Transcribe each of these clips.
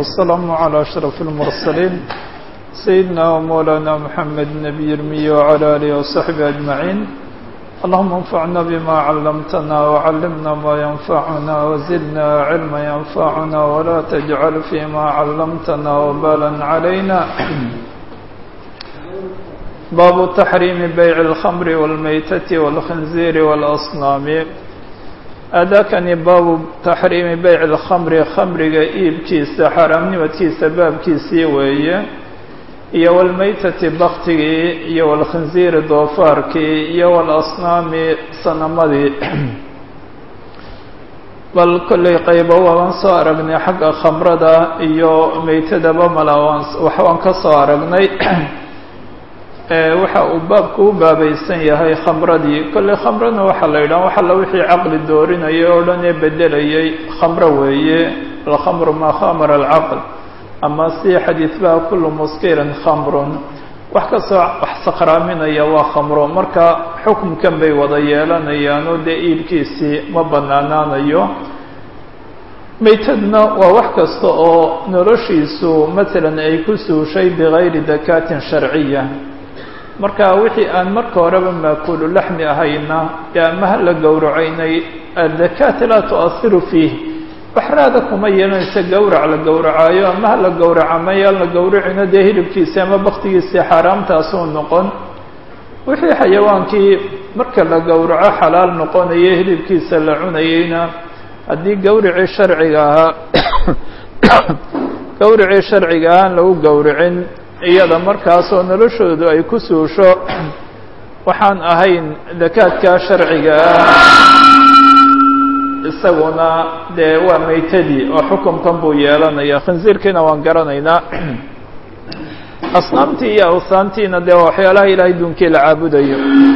والسلام على أشرف المرسلين سيدنا ومولانا محمد النبي المي وعلى آله وصحبه أجمعين اللهم انفعنا بما علمتنا وعلمنا ما ينفعنا وزدنا علما ينفعنا ولا تجعل فيما علمتنا وبالا علينا باب تحريم بيع الخمر والميتة والخنزير والأصنام أداكني باب تحريم بيع الخمر خمرga iibkiisa xaaraamnimadkiisa baabkiisii weeye iyo walmaytati baktigii iyo walkhinziiri doofaarkii iyo walasnaami sanamadii bal kollay qaybo waan soo aragnay xagga khamrada iyo maytadaba mala waxbaan ka soo aragnay waxa uu baabku u baabaysan yahay khamradii kolley khamrana waxaa la yidhaha wax alla wixii caqli doorinayay oo dhan ee bedelayay khamro weeye alkhamru maa khamara alcaql ama si xadiid baha kullu muskirin khamrun wax kastoo wax sakraaminaya waa khamro marka xukunkan bay wada yeelanayaanoo dee iibkiisii ma banaanaanayo maytadna waa wax kasta oo noloshiisu matalan ay ku suushay bigayri dakaatin sharciya marka wixii aan marka horeba maakulu laxmi ahayna ee amaha la gowracaynay adakaata laa tu'asiru fiih waxraada kuma yeelanaysa gowrac la gowracaayo amaha la gowraca mayaan la gowracino dee hilibkiisi ama baktigiisii xaaraamtaasuu noqon wixii xayawaankii marka la gowraco xalaal noqonaya hilibkiisa la cunayeyna haddii gowricii sharciga ahaa gowricii sharciga ahaan lagu gowricin iyada markaasoo noloshoodu ay ku suusho waxaan ahayn dakaadka sharciga ah isaguna dee waa maytadii oo xukunkan buu yeelanaya khinsiirkiina waan garanaynaa asnaamtii iyo awsaantiina dee waa waxyaalaha ilaahay duunkii la caabudayo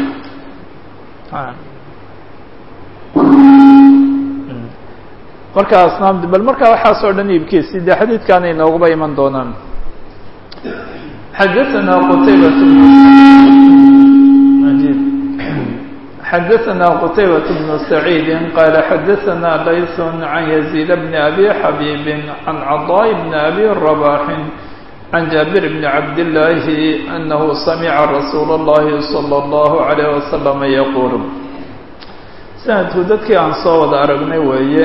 marka asnaamti bal marka waxaas oo dhan iibkiisi dee xadiidkaana inooguba iman doonaan xadaثna qtaybaة xadaثna qtaybaة بن سacيid qala xadaثna layث عan يزيد بن أbي xabيb عan cضاء بن أbي رباح عan jابر بن cabd اللahi أنه samca رasuul الlahi صلى الlه عليه وسلم yquل sanadku dadkii aan soo wada aragnay weeye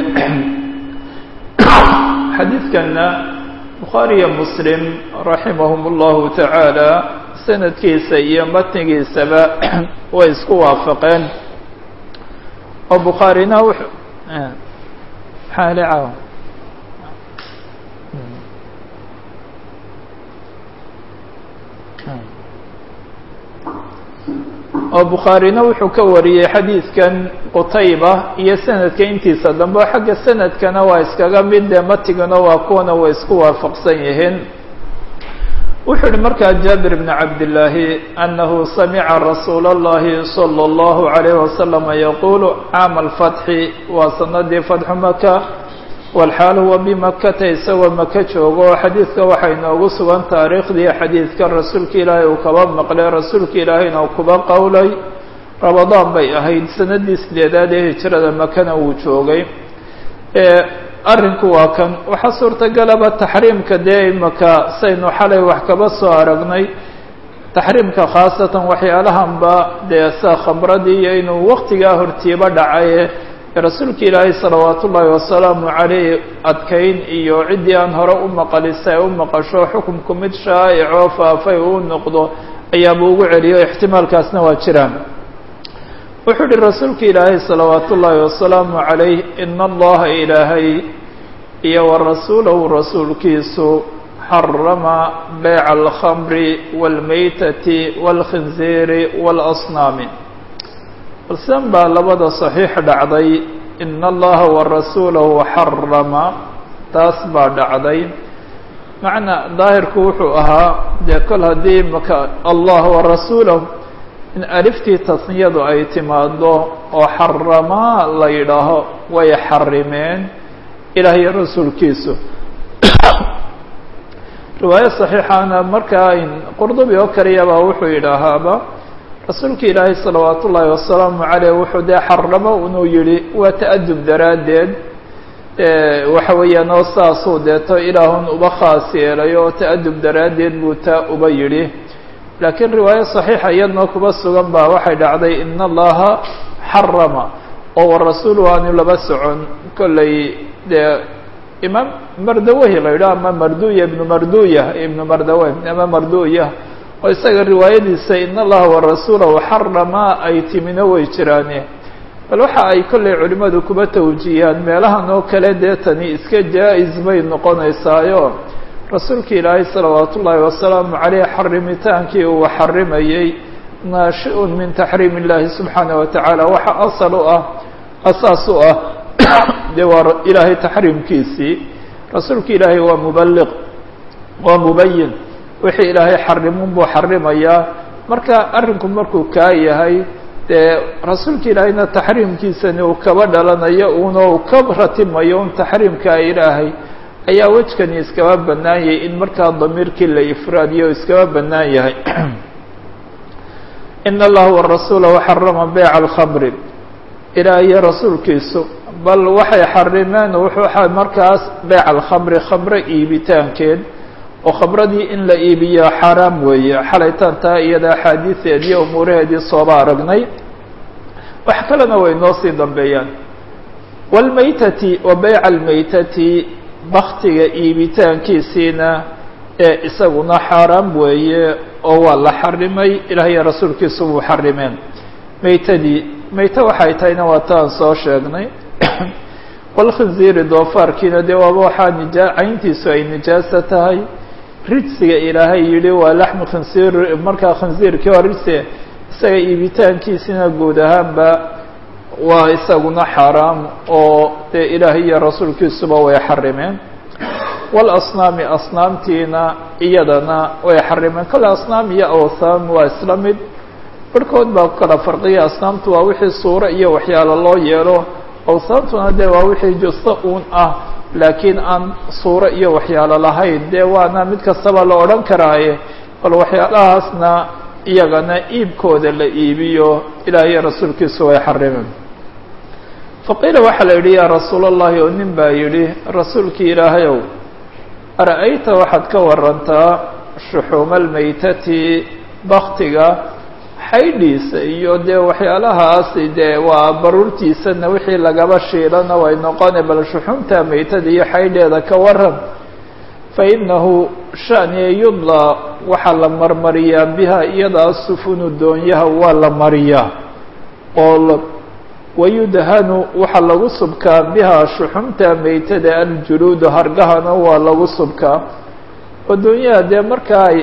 xadiidkana bukhaari iyo muslim raximahum اllahu tacaala sanadkiisa iyo matnigiisaba way isku waafaqeen oo bukhaarina wuxuu xaalicaw oo bukhaarina wuxuu ka wariyey xadiidkan qutayba iyo sanadka intiisa dambe xagga sanadkana waa iskaga mid dee matigana waa kuwana way isku waafaqsan yihiin wuxuu yihi markaa jaabir bn cabdillaahi anahu samica rasuula اllahi salى اllahu عalayh wasalama yaqulu caama alfatxi waa sanadii fatxu maka walxaal huwa bimakata isagoo maka joogo oo xadiidka waxay noogu sugan taariikhdii xadiidka rasuulka ilaahay uu kaba maqlay rasuulka ilaahayna uu kuba qowlay rabadaan bay ahayd sanadii sideedaad ee hijrada makana uu joogay arrinku waa kan waxaa suurtagalaba taxriimka dee imaka saynu xalay wax kaba soo aragnay taxriimka khaasatan waxyaalahanba dee sa khamradii iyo inuu waqtigaa hortiiba dhacaye rasuulka ilaahay salawaat ullaahi wasalaamu caleyh adkayn iyo ciddii aan hore u maqalisa ee u maqasho xukunku mid shaa'icoo faafay uu noqdo ayaaba ugu celiyo ixtimaalkaasna waa jiraan wuxuu uhi rasuulka ilaahay salawaat ullaahi wasalaamu calayh ina allaha ilaahay iyo wa rasuulahu rasuulkiisu xarama beyca alkhamri waalmaytati waalkhinziiri waalasnaami balsan baa labada saxiix dhacday ina allaha wa rasuulahu xarama taas baa dhacday macnaa daahirku wuxuu ahaa dee kol haddii maka allah wa rasuulahu in aliftii tasniyadu ay timaado oo xaramaa la yidhaaho way xarimeen ilaah iyo rasuulkiisu riwaayo saxiixaana markaa qurdubi oo kaliyabaa wuxuu yidhaahaaba rasuulka ilaahay salawaat ullaahi wasalaamu caleyh wuxuu dee xaramo inuu yihi waa ta'adub daraaddeed waxa weeyaan oo saasuu deeto ilaahun uba khaas yeelay oo ta'adub daraaddeed buu taa uba yidhi laakiin riwaayo saxiixa iyadnoo kuba sugan baa waxay dhacday ina allaha xarama oo warasuulu aanu laba socon kollay dee imaam mardawahi la yidhaho ama marduya ibnu marduya ibnu mardawe ama marduya oo isaga riwaayadiisa ina allaha warasuulahu xarama ay timino way jiraane bal waxa ay kollay culimmadu kuba tawjiyaan meelahan oo kale dee tani iska jaa-is bay noqonaysaayo rasuulka ilaahay salawaat ullaahi wasalaamu caleyh xarimitaankii uu xarimayey naashi-un min taxriim illahi subxaana wa tacaala waxa asal u ah asaas u ah dee waa ilaahay taxriimkiisii rasuulka ilaahay waa mubaliq waa mubayin wixii ilaahay xarimun buu xarimayaa marka arrinku markuu kaa yahay dee rasuulka ilaahayna taxriimkiisani uu kaba dhalanayo uuna uu ka ratimayo un taxriimkaa ilaahay ayaa wejkani iskaba bannaan yahay in markaa damiirkii la ifraadiyo o iskaba bannaan yahay ina allaha warasuula waxarama beyca alkhamri ilaah iyo rasuulkiisu bal waxay xarimeen wuxuu markaas beyca alkhamri khamre iibitaankeed oo khamradii in la iibiyo xaaraam weeye xalaytaan taa iyada axaadiiseedii umuuraheedii sooba aragnay wax kalena way noo sii dambeeyaan wاlmaytati wa beyca almaytati baktiga iibitaankiisiina ee isaguna xaaraam weeye oo waa la xarimay ilaah iyo rasuulkiisu wuu xarimeen maytadii mayte waxay tahayna waa taan soo sheegnay walkhinziiri doofaarkiina dee waaba waxaa nijaa cayntiisu ay nijaaso tahay rijsiga ilaahay yidhi waa laxmu khinsiir markaa khinsiirkii oo rijsi isaga iibitaankiisina guud ahaanba waa isaguna xaaraam oo dee ilaahay iyo rasuulkiisuba way xarimeen walasnaami asnaamtiina iyadana way xarimeen kale asnaam iyo awthaan waa isla mid barhkood baa ku kala farqiya asnaamtu waa wixii suuro iyo waxyaalo loo yeelo awthaantuna dee waa wixii justo uun ah laakiin aan suuro iyo waxyaalo lahayn dee waana mid kastaba la odhan karaaye bal waxyaalahaasna iyagana iibkooda la iibiyo ilaah iyo rasuulkiisu way xarimeen faqiila waxaa la yidhi yaa rasuul allahi oo nin baa yidhi rasuulkii ilaahayow ara-ayta waxaad ka warantaa shuxuuma almaytati baktiga xaydhiisa iyo dee waxyaalahaasi dee waa baruurtiisana wixii lagaba shiilana way noqone bal shuxuumta maytada iyo xaydheeda ka waran fa inahu shaniya yudlaa waxaa la marmariyaa biha iyadaa sufunu doonyaha waa la mariyaa oo wayudhanu waxaa lagu subkaa bihaa shuxumta maytada aljuluudu hargahana waa lagu subkaa oo doonyaha dee marka ay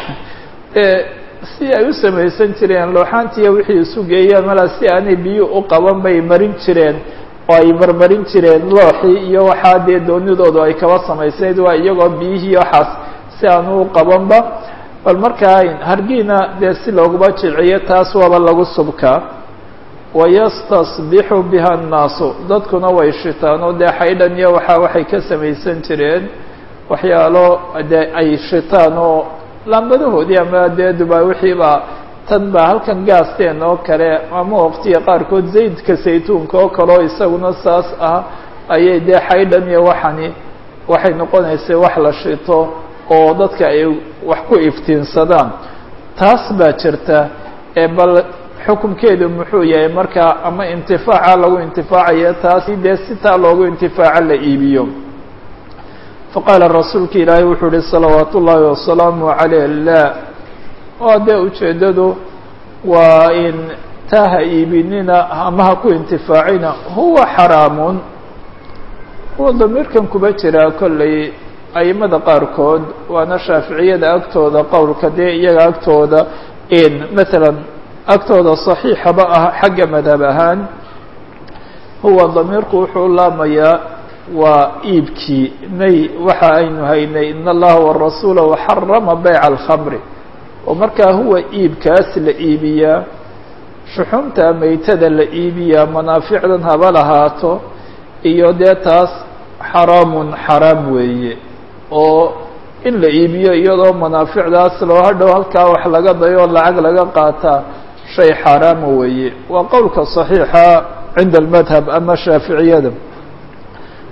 si ay u samaysan jireen looxaantiiya wixii isu geeyaan malaa si aanay biyo u qaban bay marin jireen oo ay marmarin jireen looxii iyo waxaa dee doonidoodu ay kaba samaysnayd waa iyagoo biyihii waxaas si aan u qabanba bal markaa hargiina dee si looguma jilciyo taas waaba lagu subkaa wayastasbixu biha annaasu dadkuna way shitaan oo dee xaydhan iyo waxaa waxay ka samaysan jireen waxyaalo dee ay shitaan oo laambadahoodii ama dee dubaa wixiiba tan baa halkan gaasteen oo kale ama waqtiga qaarkood zaydka saytuunka oo kale oo isaguna saas ah ayay dee xaydhan iyo waxani waxay noqonaysay wax la shito oo dadka ay wax ku iftiinsadaan taas baa jirta ee bal xukunkeedu muxuu yahay markaa ama intifaaca lagu intifaacaya taasi dee sitaa loogu intifaaco la iibiyo faqaala rasuulka ilaahay wuxuu uhi salawaat ullaahi wasalaamu caleyh la oo dee ujeeddadu waa in taa ha iibinina ama ha ku intifaacina huwa xaraamun huwa damiirkan kuba jiraa kollay aimada qaarkood waana shaaficiyada agtooda qowlka dee iyaga agtooda in maalan agtooda صaxiixaba ah xagga madhab ahaan huwa damiirku wuxuu laamayaa waa iibkii nay waxa aynu haynay in allaha warasuula waxarama beyca alkhamri oo markaa huwa iibkaas la iibiyaa shuxumta maytada la iibiyaa manaaficdan haba lahaato iyo dee taas xaraamun xaraam weeye oo in la iibiyo iyadoo manaaficdaas loo hadhow halkaa wax laga dayo lacag laga qaataa shay xaaraama weeye waa qowlka صaxiixa cinda almadhab ama shaaficiyada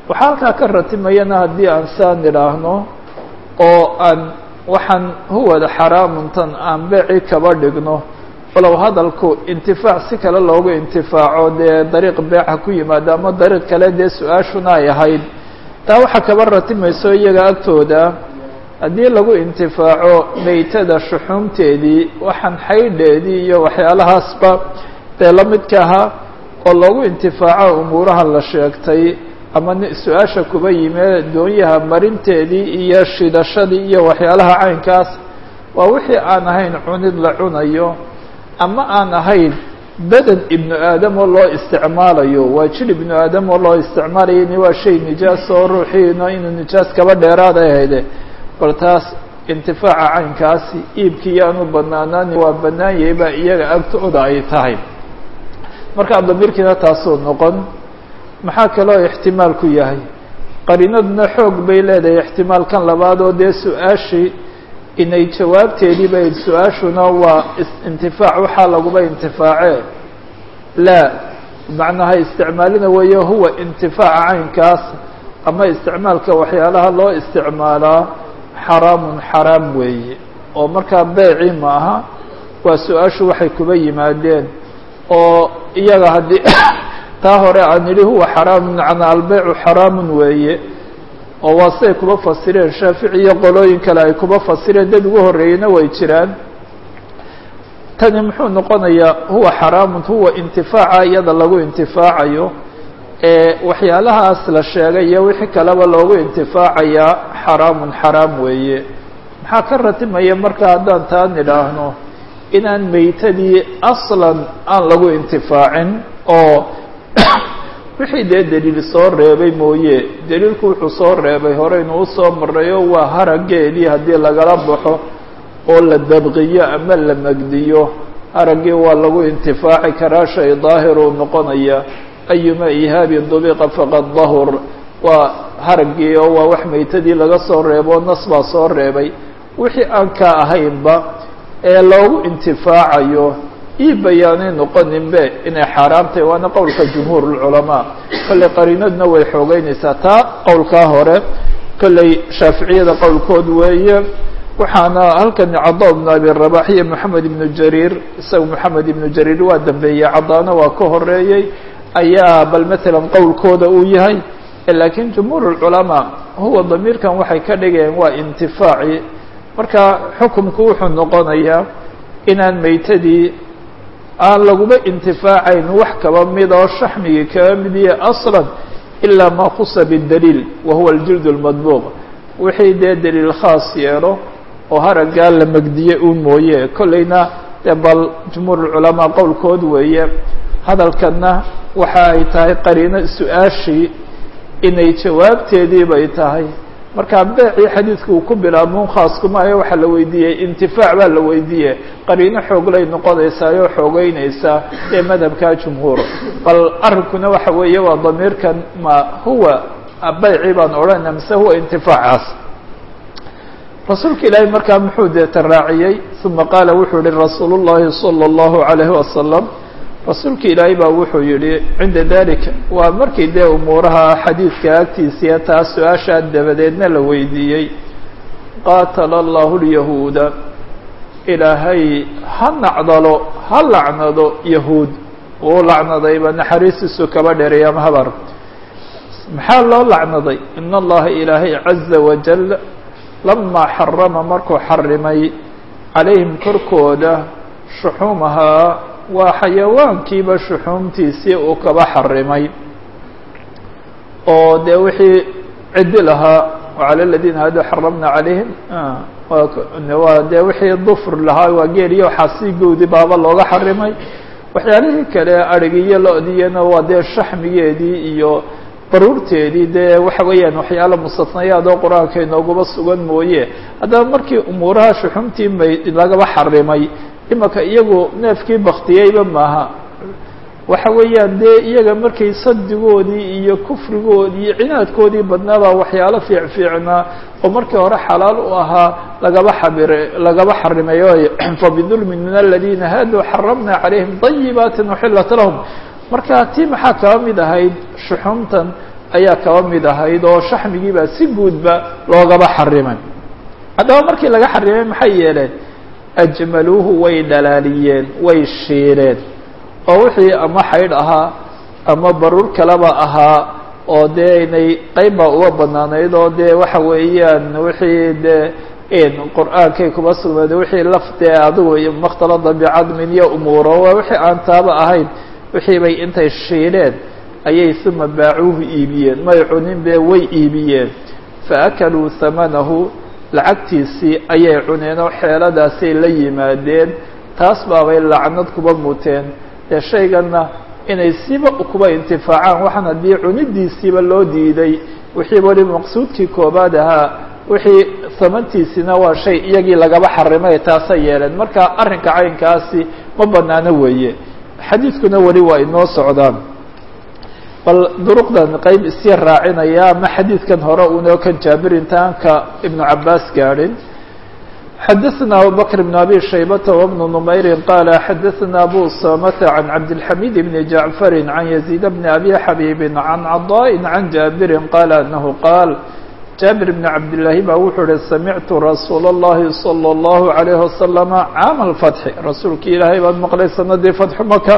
waxaa halkaa ka ratimayana haddii aan saa nidhaahno oo aan waxaan huwada xaraamuntan aan beeci kaba dhigno walow hadalku intifaac si kale loogu intifaaco dee dariiq beeca ku yimaado ama dariiq kale dee su-aashuna ay ahayd taa waxaa kaba ratimayso iyaga agtooda haddii lagu intifaaco meytada shuxuumteedii waxaan xaydheedii iyo waxyaalahaasba dee la midka ahaa oo loogu intifaaco umuuraha la sheegtay ama su-aasha kuba yime doonyaha marinteedii iyo shidashadii iyo waxyaalaha caynkaas waa wixii aan ahayn cunid la cunayo ama aan ahayn beden ibnu aadam oo loo isticmaalayo waa jir ibnu aadam oo loo isticmaalayo ni waa shay nijaas oo ruuxiina inuu nijaas kaba dheeraad ay hayde bal taas intifaaca caynkaasi iibkii yaanu banaanaani waa bannaan yahay baa iyaga agtooda ay tahay markaa damiirkiina taasuu noqon maxaa kaloo ixtimaal ku yahay qariinaduna xoog bay leedahay ixtimaalkan labaad oo dee su-aashii inay jawaabteedii bay su-aashuna waa intifaac waxaa laguba intifaace laa macnaha isticmaalina weeye huwa intifaaca caynkaas ama isticmaalka waxyaalaha loo isticmaalaa xaraamun xaraam weeye oo markaa beeci ma aha waa su-aashu waxay kuba yimaadeen oo iyaga haddii taa hore aan idhi huwa xaraamun macnaa albeycu xaraamun weeye oo waa siday kuba fasireen shaafici iyo qolooyin kale ay kuba fasireen dad ugu horreeyeyna way jiraan tani muxuu noqonayaa huwa xaraamun huwa intifaaca iyada lagu intifaacayo ee waxyaalahaas la sheegay iyo wixii kaleba loogu intifaacayaa xaraamun xaraam weeye maxaa ka ratimaya marka haddaan taa nidhaahno inaan meytadii aslan aan lagu intifaacin oo wixii dee daliil soo reebay mooye daliilku wuxuu soo reebay horeynu usoo marayo waa harageedii haddii lagala baxo oo la dabqiyo ama la magdiyo haraggii waa lagu intifaaci karaa shay daahiruu noqonaya ayuma ihaabin dubiqa faqad dahur waa haraggii oo waa wax meytadii laga soo reebo nas baa soo reebay wixii aan ka ahaynba ee loogu intifaacayo ii bayaanay noqoninbe inay xaaraam tahay waana qowlka jumhuur lculamaa kolley qariinaduna way xoogeynaysaa taa qowlkaa hore kolley shaaficiyada qowlkood weeye waxaana halkan cada ibnu abi rabax iyo moxamed ibnu jariir isaga moxamed ibnu jariir waa dambeeyey cadaana waa ka horeeyey ayaa bal matalan qowlkooda uu yahay laakiin jumhuur lculamaa huwa damiirkan waxay ka dhigayeen waa intifaaci marka xukumku wuxuu noqonayaa inaan meytadii aan laguba intifaacayn wax kaba mid oo shaxmigii kaba mid yahe aslan ilaa maa khusa bidaliil wa huwa aljild lmadbuuq wixii dee daliil khaas yeelo oo haraggaa la megdiye un mooye kolleyna dee bal jumhuur lculamaa qowlkood weeye hadalkanna waxa ay tahay qariino su-aashii inay jawaabteedii bay tahay marka beecii xadiidka uu ku bilaabmun khaaskuma waxaa la weydiiyey intifaac baa la weydiiye qariino xooglay noqonaysaayoo xoogeynaysaa ee madhabka jumhuur bal arrinkuna waxa weeye waa damiirkan ma huwa beyci baan odhanayna mise huwa intifaacaas rasuulka ilaahay markaa muxuu deeta raaciyey uma qaala wuxuu yihi rasuulu llahi salى اllahu عalayhi wasalam rasuulka ilaahay baa wuxuu yihi cinda dalika waa markii dee umuuraha xadiidka agtiisiiya taas su-aashaa dabadeedna la weydiiyey qaatala allahu lyahuuda ilaahay ha nacdalo ha lacnado yahuud uu lacnadayba naxariistiisu kaba dheeray ama habar maxaa loo lacnaday in allaha ilaahay caza wajal lamaa xarama markuu xarimay calayhim korkooda shuxuumahaa waa xayawaankiiba shuxuumtiisii uu kaba xarimay oo dee wixii cidi lahaa wacala aladiina haaduu xaramna calayhim waa dee wixii dufr lahaa waa geeliyo xasiigoodii baaba looga xarimay waxyaalihii kale arigiyo lo-diyana waa dee shaxmigeedii iyo baruurteedii dee waxa weeyaan waxyaala mustatnayaad oo qur-aanka inoogaba sugan mooye haddaba markii umuuraha shuxuumtii may lagaba xarimay imaka iyagu neefkii baktiyeyba maaha waxa weeyaan dee iyaga markay sadigoodii iyo kufrigoodii iyo cinaadkoodii badnaabaa waxyaalo fiic fiicnaa oo markii hore xalaal u ahaa lagaba xabire lagaba xarimay fabidulmin min aladiina haaduu xaramna calayhim dayibaati uxilat lahum marka tii maxaa kaba mid ahayd shuxuumtan ayaa kaba mid ahayd oo shaxmigiibaa si guudba loogaba xarimay haddaba markii laga xarimay maxay yeeleen ajmaluuhu way dhalaaliyeen way shiileen oo wixii ama xaydh ahaa ama baruur kaleba ahaa oo dee inay qeyb baa uga banaanayd oo dee waxa weeyaan wixii dee qur-aankay kuma sugnayd wixii laftee adigu makhtalada bicadmin iyo umuuro waa wixii aan taaba ahayn wixii bay intay shiileen ayay uma baacuuhu iibiyeen may cunin be way iibiyeen faakaluu hamanahu lacagtiisii ayay cuneen oo xeeladaasay la yimaadeen taas baabay lacnad kuba muteen dee shayganna inay siba kuba intifaacaan waxaan haddii cunidiisiiba loo diiday wixii weli maqsuudkii koobaad ahaa wixii samantiisina waa shay iyagii lagaba xarimay taasay yeeleen marka arrinka caynkaasi ma banaano weeye xadiidkuna weli waa inoo socdaan bal duruqdan qeyb isii raacinaya ama xadiidkan hore unoo kan jaabir intaanka ibnu cabaas gaadhin xadaثna abu bkr بn abi shaybata وبn نmayri qala xadaثna abu samata عan cabdالxamid bn jaعfari عan yaزيid bn abi xabiibi عan caضاء عan jaabiri qala anahu qaal jaabir bn cabdالlahi ba wuxuu uhi samictu rasuul الlahi slى الlahu عalيه wasalam caam اlfatxi rasuulki ilaahay baan maqlay sanadii fatxu maka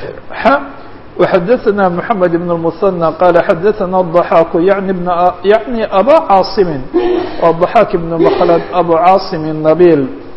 وxadaثna mحamed بn الmuثنى qala xadaثna الضaxاak yعni bn yaعni aba caaصimi waa ضaxaak ibn mklad abu caaصim الnabil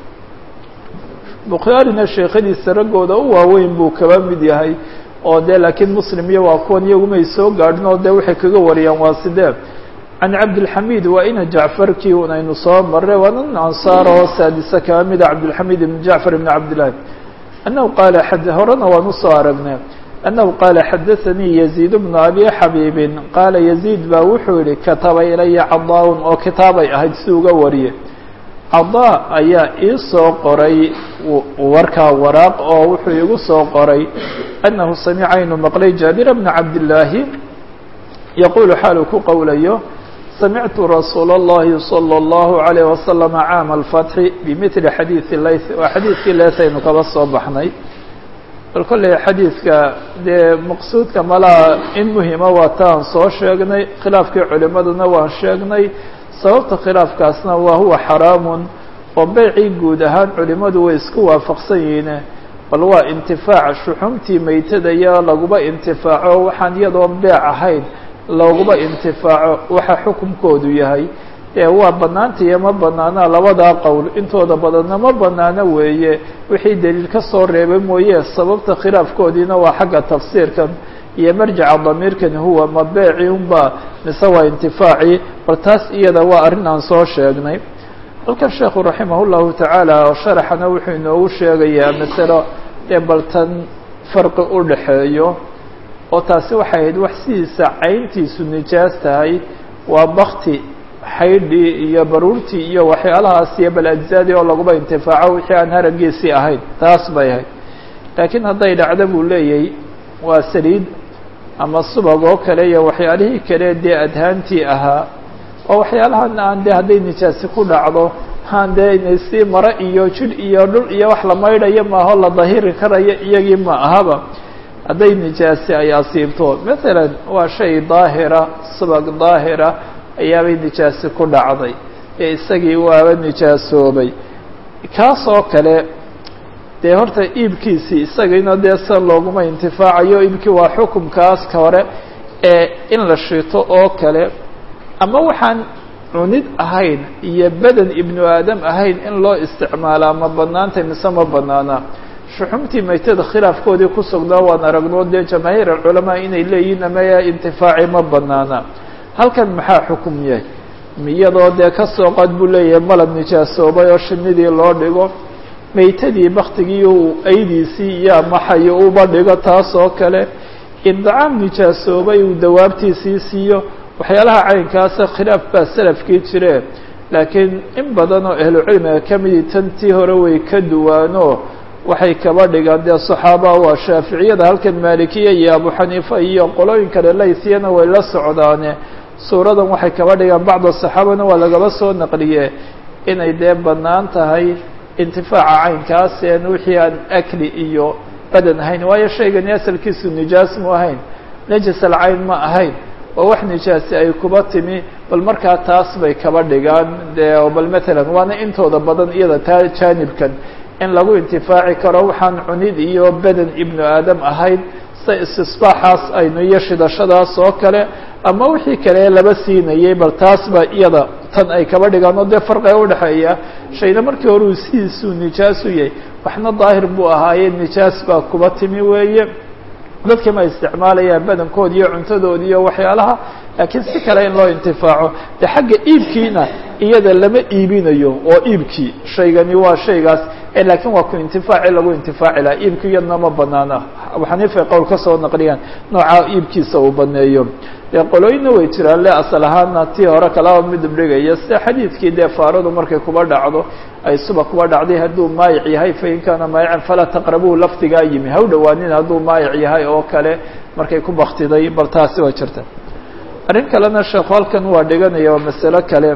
bukhaarina sheekhadiisa raggooda u waaweyn buu kaba mid yahay oo de laakiin muslim iyo waa kuwan iyagumay soo gaadhin oo de waxay kaga wariyaan waa sidee can cabdilxamid waa ina jacfarkii un aynu soo marray waa nin ansaar oo saadisa kaba mida cabdilxamid ibn jacfar ibn cabdillahi annahu qaala horena waan usoo aragnay أنه qال xdثnي يزيد بن أbي xabيب qاala يزيد ba wuxuu yihi kataba ilaya caضاء oo kitaabay ahayd si uga wariye caضاء ayaa ii soo qoray warkaa waraaq oo wuxuu igu soo qoray أنahu samca inuu maqlay jaaبir بن cabdاللaahi yqul xaalu ku qowlayo samictu rasuul الlahi صلى الlaه عليه وسلم cاam الفتح بmثل xadيiث layth waa xadiidkii leeth aynu kaba soo baxnay bal kolley xadiidka dee maqsuudka malaha in muhima waa ta aan soo sheegnay khilaafkii culimaduna waan sheegnay sababta khilaafkaasna waa huwa xaraamun oo beycii guud ahaan culimadu way isku waafaqsan yihiine bal waa intifaac shuxumtii meytadaya laguba intifaaco waxaan iyadoon beec ahayn looguba intifaaco waxa xukunkoodu yahay ee waa banaanta iyo ma banaana labadaa qowl intooda badanna ma banaano weeye wixii daliil ka soo reebay mooye sababta khilaafkoodiina waa xagga tafsiirkan iyo marjaca damiirkani huwa ma beeci unba mise waa intifaacii bal taas iyada waa arrin aan soo sheegnay halkan sheekhu raximah llahu tacaala oo sharaxana wuxuu inoogu sheegayaa masalo ee bal tan farqi u dhaxeeyo oo taasi waxay ahayd wax sidiisa cayntiisu nijaas tahay waa bakti xaydhii iyo baruurtii iyo waxyaalahaas iyo bal ajzaadii oo laguba intifaaco wixii aan haragiisii ahayn taas bay ahayd laakiin hadday dhacdo buu leeyahay waa saliid ama subag oo kale iyo waxyaalihii kale dee adhaantii ahaa oo waxyaalahan aan dee hadday nijaasi ku dhacdo haan dee inay sii maro iyo jidh iyo dhul iyo wax la maydhayo maaho la dahiri karayo iyagii ma ahaba hadday nijaasi ay asiibto masalan waa shay daahira subag daahira ayaabay nijaasi ku dhacday ee isagii waaba nijaasoobay kaas oo kale dee horta iibkiisii isagiina dee san looguma intifaacayo iibkii waa xukumkaas ka hore ee in la shito oo kale ama waxaan cunid ahayn iyo beden ibnu aadam ahayn in loo isticmaalaa ma banaantay mise ma banaana shuxumtii maytada khilaafkoodii ku sugnaa waan aragnoo dee jamaahiir alculamaa inay leeyihiin amaya intifaaci ma banaana halkan maxaa xukum yahay iyadoo dee ka soo qad buu leeyahay malab nijaasoobay oo shinidii loo dhigo maytadii baktigii uu aydiisii iyo amaxayo uba dhigo taas oo kale indacaam nijaasoobay uu dawaabtiisii siiyo waxyaalaha caynkaasa khilaaf baa salafkii jireen laakiin in badan oo ahlucilmiga ka midii tantii hore way ka duwaano waxay kaba dhigaan dee saxaaba waa shaaficiyada halkan maalikiya iyo abu xaniifa iyo qolooyin kale laysiyana way la socdaane suuradan waxay kaba dhigaan bacda saxaabana waa lagaba soo naqliye inay dee bannaan tahay intifaaca caynkaaseen wixii aan akli iyo badan ahayn waayo shaygani asalkiisu nijaas mu ahayn najasal cayn ma ahayn waa wax nijaasi ay kuba timi bal markaa taas bay kaba dhigaan de bal matalan waana intooda badan iyada taa jaanibkan in lagu intifaaci karo waxaan cunid iyo beden ibnu aadam ahayd sida istisbaaxaas aynu iyo shidashadaas oo kale ama wixii kale laba siinayay bal taas ba iyada tan ay kaba dhigaan oo dee farqiga udhexeeya shayna markii hore uu sidiisuu nijaas u yahay waxna daahir buu ahaaye nijaas baa kuba timi weeye dadkii ma isticmaalayaan badankood iyo cuntadood iyo waxyaalaha laakiin si kale in loo intifaaco de xagga iibkiina iyada lama iibinayo oo iibkii shaygani waa shaygaas laakiin waa ku intifaaci lagu intifaaci laha iibki iyadna ma banaana xaniifay qowl ka soo naqliyaan nooca iibkiisa uu baneeyo dee qolooyinna way jiraan le asal ahaana tii hore kalaba midab dhigaya sida xadiidkii dee faaradu markay kuba dhacdo ay suba kuba dhacday hadduu maayic yahay fain kaana maayican falaa taqrabuhu lafdigaa yimi ha u dhawaanin hadduu maayic yahay oo kale markay ku baktiday bal taasi waa jirta arrin kalena sheekhu halkan waa dhiganaya waa masalo kale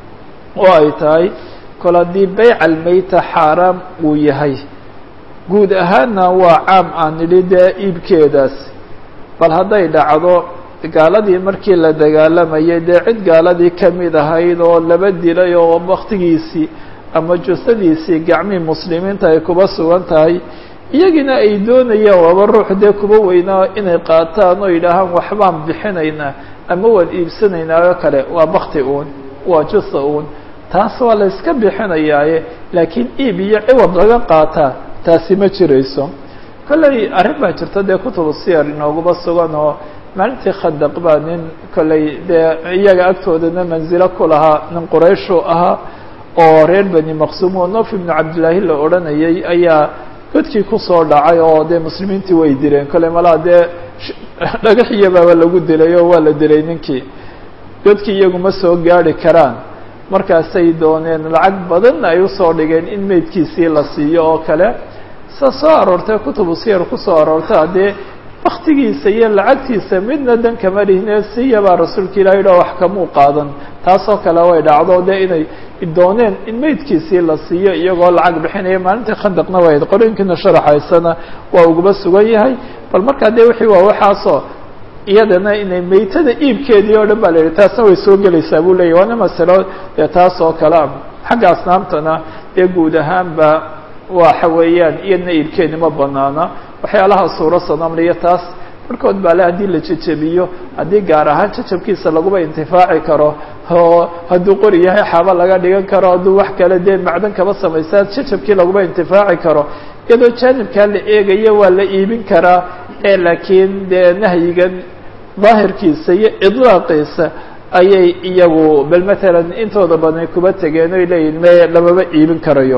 oo ay tahay kol haddii bayc almeyta xaaraam uu yahay guud ahaanna waa caam aan nidhi dee iibkeedaas bal hadday dhacdo gaaladii markii la dagaalamayay dee cid gaaladii ka mid ahayd oo laba dilay oo waktigiisii ama jusadiisii gacmihii muslimiinta ay kuba sugan tahay iyagiina ay doonayaan waaba ruux dee kuba weynaa inay qaataan oo yidhaahaan waxbaan bixinaynaa ama waan iibsanaynaa oo kale waa bakti uun waa jusa uun taas waa la iska bixinayaaye laakiin iib iyo ciwad laga qaataa taasi ma jirayso kolley arrin baa jirta dee kutubu siyar inooguba sugan oo maalintii khadaq baa nin kolley dee iyaga agtoodana manzilo ku lahaa nin qurayshu ahaa oo reer bani maqsuum oo nof ibnu cabdillaahi la odhanayay ayaa godkii kusoo dhacay oo dee muslimiintii way dileen kolley malaa dee dhagaxiya baaba lagu dilay oo waa la dilay ninkii godkii iyagu ma soo gaari karaan markaasay dooneen lacag badanna ay usoo dhigeen in meydkiisii la siiyo oo kale sa soo aroortay kutubu siyar kusoo aroorta haddee waktigiisa iyo lacagtiisa midna dan kama lihine siyabaa rasuulka ilahi yidhah wax kamuu qaadan taasoo kale way dhacdo dee inay dooneen in meydkiisii la siiyo iyagoo lacag bixinaya maalintii khandaqna way qorooyinkiina sharaxaysana waa uguba sugan yahay bal markaa dee wixii waa waxaasoo iyadana inay meytada iibkeedii oo dhan baa la yidhi taasna way soo gelaysaa buu leyahy waana masalo dee taas oo kale a xagga asnaamtana dee guud ahaanba waxa weeyaan iyadna iibkeedi ma banaana waxyaalaha suuro sanamliyo taas markood baa le haddii la jejebiyo haddii gaar ahaan jajabkiisa laguba intifaaci karo oo hadduu qori yahay xaaba laga dhigan karo hadduu wax kale dee macdan kaba samaysaa jajabkii laguba intifaaci karo iyadoo jaanibkaa la eegayo waa la iibin karaa ee laakiin dee nahyigan daahirkiisa iyo idlaaqiisa ayay iyagu bal matalan intooda badan kuba tegeen oy leeyihin me lamaba iibin karayo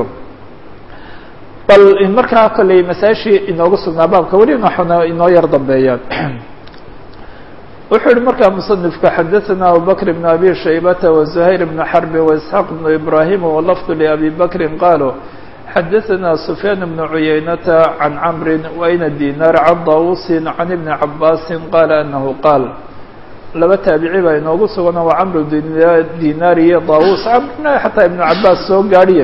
bal markaa kolley masaashii inoogu sugnaa baabka weli naxuna inoo yar dambeeyaan wuxuu yihi markaa musanifku xadaثana abubakr bn abi shaybata وزuhayr bn xarbi وإسxaaq bn ibrahim wlafd labi bakri qaaluu xadaثana sufyaan bn cuyaynata can camri waina dinar can dawusin can ibni cabaasi qaala anahu qaal laba taabici baa inoogu sugana waa camr dinaar iyo dawus camrna xataa ibnu cabaas soo gaadhiye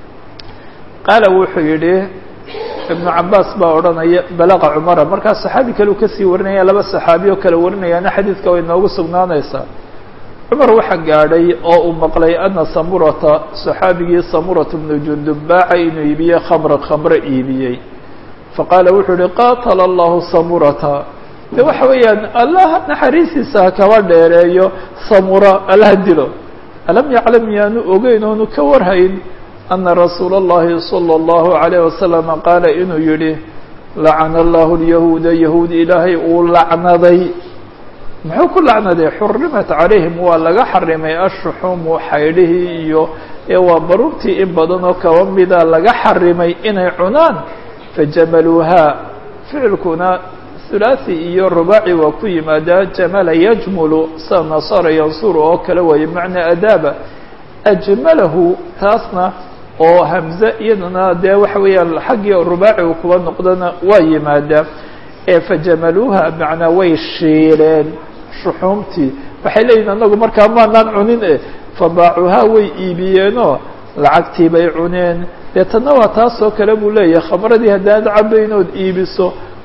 qaala wuxuu yidhi ibnu cabaas baa odhanaya balaqa cumara markaa saxaabi kale uu kasii warinaya laba saxaabi oo kale warinayaana xadiidka way noogu sugnaanaysaa cumar waxaa gaadhay oo uu maqlay ana samurata saxaabigii samurata bnu jundub baaca inuu iibiyey khamra khamre iibiyey faqaala wuxuu yihi qaatala allahu samurata de waxa weeyaan allah naxariistiisa ha kaba dheereeyo samura allaha dilo alam yaclam yaanu ogeyn oonu ka warhayn ana rasuula اllahi salى اllahu عalayه wasalam qaala inuu yihi lacana allahu lyahuuda yahuud ilaahay uu lacnaday muxuu ku lacnaday xurimat calayhim waa laga xarimay ashuxuumu xaydhihii iyo ee waa baruurtii in badan oo kaba mida laga xarimay inay cunaan fajamaluuhaa ficilkuna hulaaثi iyo rubaaci waa ku yimaadaa jamala yajmulu sa nasara yansuru oo kale waaye macnaa adaaba ajmalahu taasna oo hamze iyadana dee waxa weeyaan xaggii rubaaci uu kuba noqdona waa yimaadaa ee fajamaluuha macnaa way shiileen shuxuumtii waxay leeyihin anagu markaa maanaan cunin e fabaacuhaa way iibiyeenoo lacagtii bay cuneen dee tanna waa taas oo kale buu leeyahay khamradii haddaad cabaynood iibiso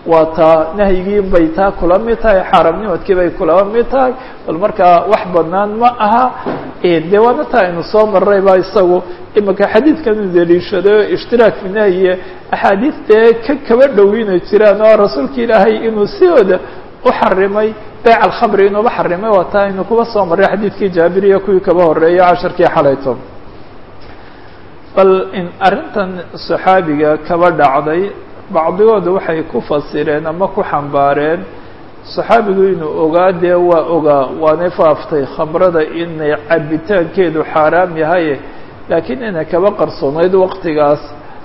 waa taa nahyigii bay taa kula mid tahay xaaraamnimadkii bay kula mid tahay bal markaa wax banaan ma aha de waana taa aynu soo maray ba isagu imika xadiidkanu daliishadayo ishtiraak fi nahyiye axaadiis dee ka kaba dhowina jiraan oo rasuulka ilaahay inuu sidooda u xarimay beyc alkhamri inuuba xarimay waa taa aynu kuba soo maray xadiidkii jaabiriya kuwii kaba horeeyay casharkii xalayto bal in arrintan saxaabiga kaba dhacday bacdigooda waxay ku fasireen ama ku xambaareen saxaabigu inuu ogaa dee waa ogaa waanay faaftay khamrada inay cabitaankeedu xaaraam yahay laakiin inay kaba qarsoonayd waqtigaas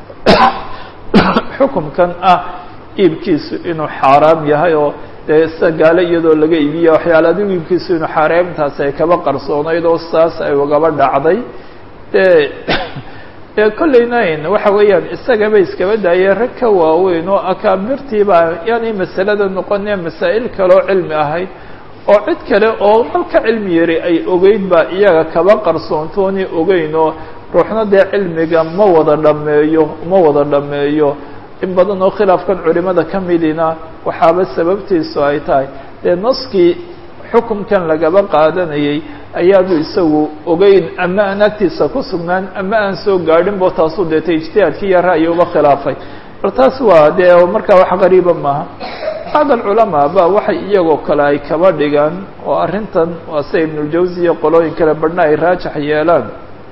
xukumkan ah iibkiisu inuu xaaraam yahay oo dee sida gaale iyadoo laga iibiya waxyaala adigu iibkiisu inuu xaaraamtaasi ay kaba qarsoonayd oo saas ay ugaba dhacday dee dee kollaynayn waxa weeyaan isagaba iskaba daayeen rag ka waaweyn oo akaabirtiiba yaanay masalada noqonee masaa'il kale oo cilmi ahayd oo cid kale oo malka cilmi yari ay ogeyd baa iyaga kaba qarsoontooni ogeyn oo ruuxna dee cilmiga ma wada dhameeyo ma wada dhameeyo in badan oo khilaafkan culimada ka midina waxaaba sababtiisu ay tahay dee naskii xukumkan lagaba qaadanayay ayaanu isagu ogeyn ama aan agtiisa ku sugnaan ama aan soo gaadhin bo taasuu deetay ijtihaadkii iyo ra'yi uba khilaafay bal taas waa dee markaa wax qariiba maaha bacd alculamaa ba waxay iyagoo kale ay kaba dhigaan oo arrintan waa sida ibnuljawsi iyo qolooyin kale badhna ay raajax yeelaan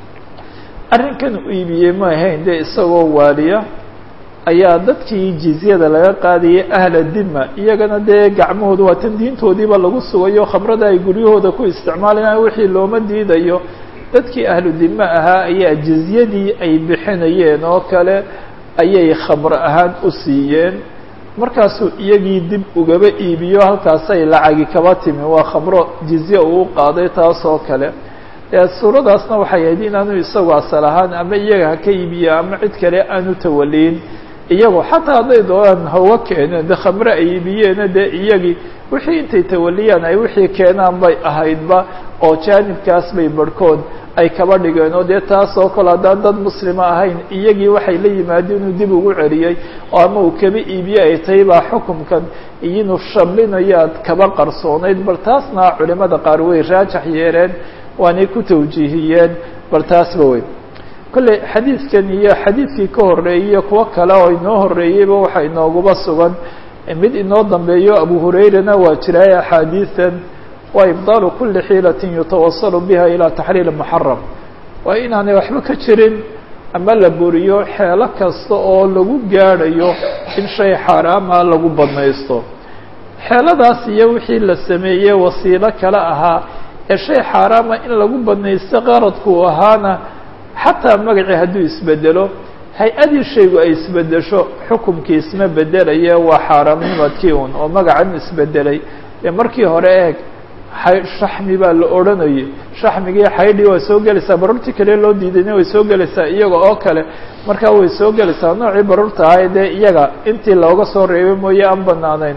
arrinkan u iibiyey ma ahayn dee isagoo waaliya ayaa dadkii jizyada laga qaadayay ahla dima iyagana dee gacmahooda waa tan diintoodiiba lagu sugayo khamrada ay guryahooda ku isticmaalayaan wixii looma diidayo dadkii ahlu dima ahaa ayaa jizyadii ay bixinayeen oo kale ayay khamro ahaan u siiyeen markaasuu iyagii dib ugaba iibiyo halkaasay lacagi kaba timi waa khamro jizye uu qaaday taas oo kale suuradaasna waxay ahayd inaanu isagu asal ahaan ama iyaga ha ka iibiya ama cid kale aanu tawaliin iyagoo xataa hadday doonaan hawa keeneen de khamre ay iibiyeena dee iyagii wixii intay tawaliyaan ay wixii keenaan bay ahaydba oo jaanibkaas bay barhkood ay kaba dhigeen oo dee taas oo kale haddaan dad muslima ahayn iyagii waxay la yimaadeen inuu dib ugu celiyey oo ama uu kaba iibiye ay tahay baa xukumkan iyinu shamlinayaad kaba qarsoonayd bal taasna culimada qaar way raajax yeeleen waanay ku tawjiihiyeen bal taasba wey kolley xadiidkan iyo xadiidkii ka horreeyey iyo kuwo kale oo inoo horreeyeyba waxa inooguba sugan mid inoo dambeeyo abu hurayrana waa jiraay axaadiidan waa ibdaalu kuli xiilatin yutawasalu biha ilaa taxriil muxaram waa inaanay waxba ka jirin ama la buriyo xeelo kasta oo lagu gaadhayo in shay xaaraama lagu badnaysto xeeladaas iyo wixii la sameeyey wasiilo kale ahaa ee shay xaaraama in lagu badnaysto qaradku ahaana xataa magacii hadduu isbedelo hay-adii shaygu ay isbedesho xukumkii isma bedelaye waa xaaraamnimadkii un oo magacan isbedelay dee markii hore eeg shaxmi baa la odhanayay shaxmigii xaydhii waa soo gelaysaa baruurtii kale loo diidayna way soo gelaysaa iyaga oo kale markaa way soo gelaysaa noocii baruurta ahay dee iyaga intii looga soo reebay mooye aan banaanayn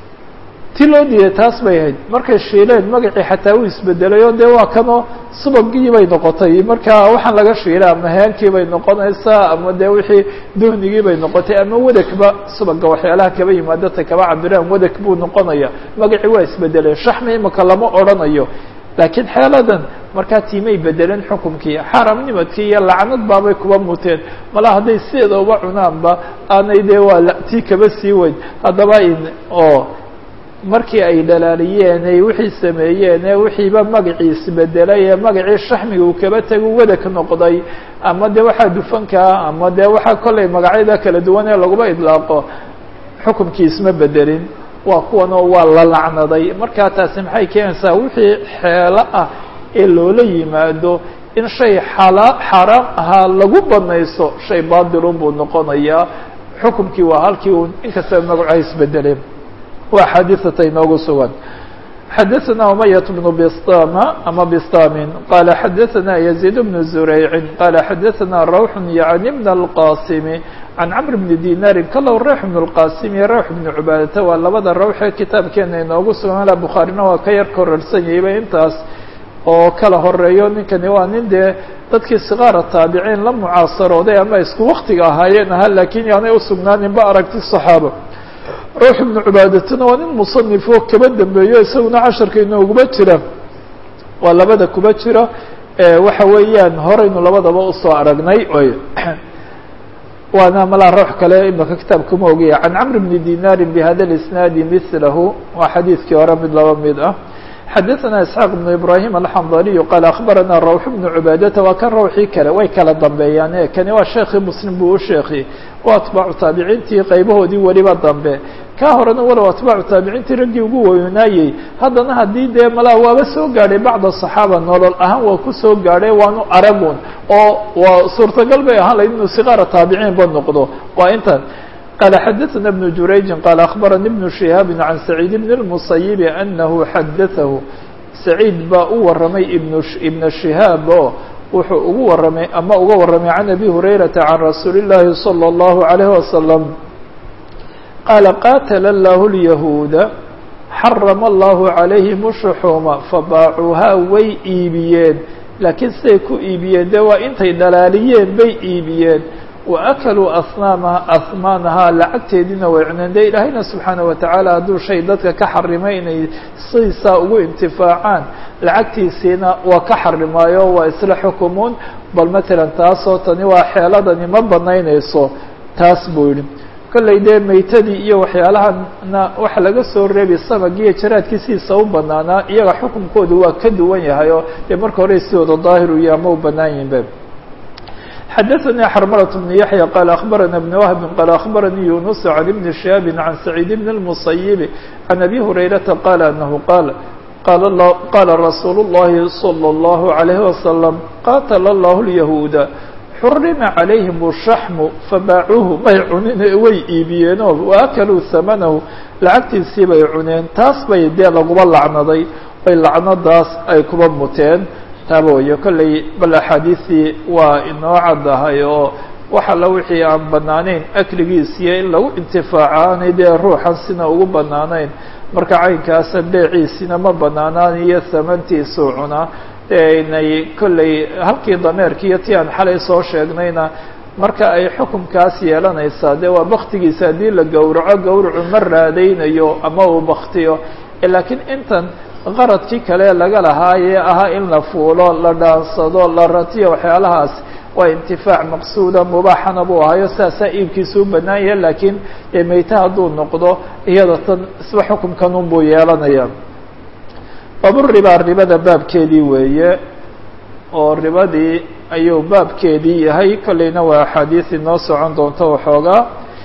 ti loo diiday taas bay ahayd markay shiileen magacii xataa uu isbedelay oo dee waa kanoo subagii bay noqotay marka waxaan laga shiilay ama heenkii bay noqonaysaa ama dee wixii duhnigii bay noqotay ama wadagba subaga waxyaalaha kaba yimaadata kaba cabiraan wadag buu noqonaya magacii waa isbedelay shaxmi imika lama odrhanayo laakiin xeeladan markaa tiimay bedeleen xukumkii xaaraamnimadkii iyo lacnad baabay kuba muteen mala hadday sideeda uba cunaanba aanay dee waa tii kaba sii weyn haddaba in oo markii ay dhalaaliyeen ay wixii sameeyeen ee wixiiba magacii isbedelay ee magacii shaxmiga uu kaba tagu wadag noqday ama de waxaa dufankaa ama de waxaa kollay magacyada kala duwan ee laguma idlaaqo xukumkii isma bedelin waa kuwanoo waa la lacnaday markaa taasi maxay keenaysaa wixii xeelo ah ee loola yimaado in shay xala xaaraam ahaa lagu banayso shay baadilun buu noqonayaa xukumkii waa halkii un inkastaba magacu ay isbedeleen waa xaadiثata inoogu sugan xadaثna umayaة بن bsطama ama bstamin qala xadaثna يزيد بن زurayci qala xadaثna rawx yaعni بn الqasim can cmr bni dinari kalow rawx بن الqasim iyo rawx بn cubaadata waa labada rawxee kitaabkeena inoogu sugan ala bukhaarina waa ka yar korarsan yahayba intaas oo kala horeeyo ninkani waa nin dee dadkii sikaara taabiciin la mucaasarooday ama isku waktiga ahaayeen aha lakin yaanay usugnaaninba aragti صaxaaba ruux ibnu cubaadatuna waa nin musanifo kaba dambeeyo isaguna casharka inooguma jira waa labada kuba jira waxa weeyaan horeynu labadaba usoo aragnay waana malaa ruux kale imaka kitaabka ma ogiya can camr bni dinaari bihada اisnaadi milahu waa xadiidkii hore mid laba mid ah xadaثna isxaaq بn ibrahim alxandaliyu qaal akbarana rawx bnu cubaadata waa kan rawxii kale way kala dambeeyaan kani waa sheekii muslim buu u sheekhi waa atbaacu taabiciintii qaybahoodii weliba dambe ka horena walow atbaacu taabiciintii raggii ugu weynaayey haddana haddii dee malaa waaba soo gaadhay bacda صaxaaba nolol ahaan waa ku soo gaadhay waanu aragun oo waa suurtagal bay ahaan layd inuu sigaara taabiciin ba noqdo waa intan قال xdثna بن جurayج qال أخبرnي بن شهاaب عن سعيد بن المصيب أنه xdثه سعيid baa u waramay بن شهاaب o wuxuu ugu waramay ama uga waramay عن أبي هريرة عن رsuuل اللahi صلى الله عليه وسلم qال qاتل الله اليهوuد xرم الله عليهم الشحوم فbاacuuhaa way iibiyeen laakiin siday ku iibiyeen de waa intay dhalaaliyeen bay iibiyeen waakaluu asnaamaha asmaanahaa lacagteediina way cuneen dee ilaahayna subxaana watacaala hadduu shay dadka ka xarimay inay sidiisaa ugu intifaacaan lacagtiisiina waa ka xarimaayo waa isla xukumuun bal matalan taasoo tani waa xeeladani ma banaynayso taas buu yihi kollay dee maytadii iyo waxyaalahana waxa laga soo reebi samagiiyo jaraadkiisiisa u banaanaa iyaga xukunkoodu waa ka duwan yahay oo dee marka hore sidooda daahir u yaha ma u banaan yihinba xdثnي xرملة بن يحيى قال أخبرنا بن وهب قال أخبرني يونس عن بن شهاب عن سعيد بن المصيب عن أبي هريرة قال أنه قال قال, الله قال رsuuل اللhi صلى الله عليه وسلم qاتل الله اليهوuد xرمa عليهم الشحم فbاacuuه may cunin way iibiyeeno وأklوu ثمنه lacagtiisii bay cuneen taas bay dee laguba lacnaday bay lacnadaas ay kuba muteen taaba wayo kolley bal axaadiisii waa inoo caddahay oo wax alla wixii aan banaanayn akligiisiyo in lagu intifaaco aanay dee ruuxan sina ugu banaanayn marka caynkaasa beeciisina ma banaanaanayo samantiisuu cunaa dee inay kolley halkii dameerki iyo ti aan xalay soo sheegnayna marka ay xukumkaas yeelanaysaa dee waa baktigiisa haddii la gowraco gowracu ma raadaynayo ama uu baktiyo laakiin intan qaradkii kale laga lahaayee ahaa in la fuulo la dhaansado la ratiyo waxyaalahaas waa intifaac maqsuuda mubaaxana buu ahayo sidaasaa iibkiisa u banaan yahay laakiin dee meyte hadduu noqdo iyada tan isba xukumkanun buu yeelanaya baaburiba ribada baabkeedii weeye oo ribadii ayuu baabkeedii yahay kolleyna waa axaadiis inoo socon doonto waxoogaa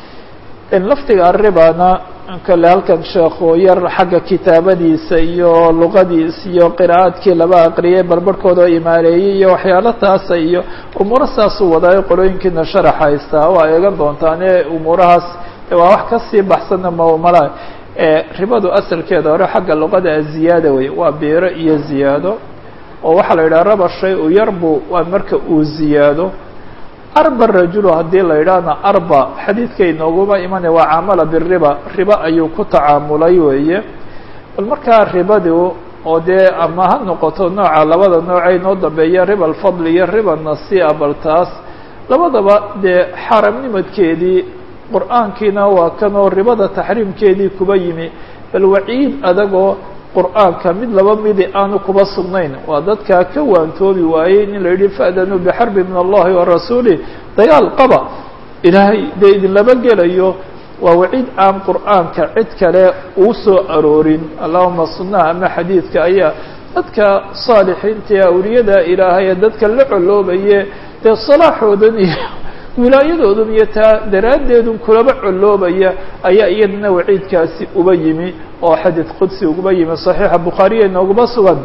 laftiga aribana kale halkan sheekhu yar xagga kitaabadiisa iyo luqadiisa iyo qira'aadkii laba aqriyay barbarhkooda oo imaaleeyey iyo waxyaalo taasa iyo umuuro saasuu wadaayo qolooyinkiina sharax haystaa waa eegan doontaane umuurahaas waa wax kasii baxsanna mmala ribadu asalkeeda hore xagga luqada ziyaada wey waa biiro iyo ziyaado oo waxaa la yidhaha raba shay u yarbu waa marka uu ziyaado arba rajulu haddii la yidhaahna arba xadiidka inooguma imanaya waa caamala biriba riba ayuu ku tacaamulay weeye bal markaa ribadu oo dee ama ha noqoto nooca labada noocee inoo dambeeya riba alfadli iyo riba nasia bal taas labadaba dee xaaramnimadkeedii qur-aankiina waa kanoo ribada taxriimkeedii kuba yimi bal waciid adagoo qur'aanka mid laba midi aanu kuba sugnayn waa dadkaa ka waantoobi waayey in la yidhi fa'danuu bixarbi min allahi wa rasuulih dagaal qaba ilaahay dee idinlaba gelayo waa waciid aan qur'aanka cid kale uu soo aroorin allahuma sunnaha ama xadiidka ayaa dadka saalixiinta ee awliyada ilaahay ee dadka la coloobaye dee salaaxoodan iyo wilaayadoodan iyo taa daraaddeedun kulaba coloobaya ayaa iyadana waciidkaasi uba yimi oo xadiid qudsi uguba yimi saxiixa bukhaariya inooguma sugan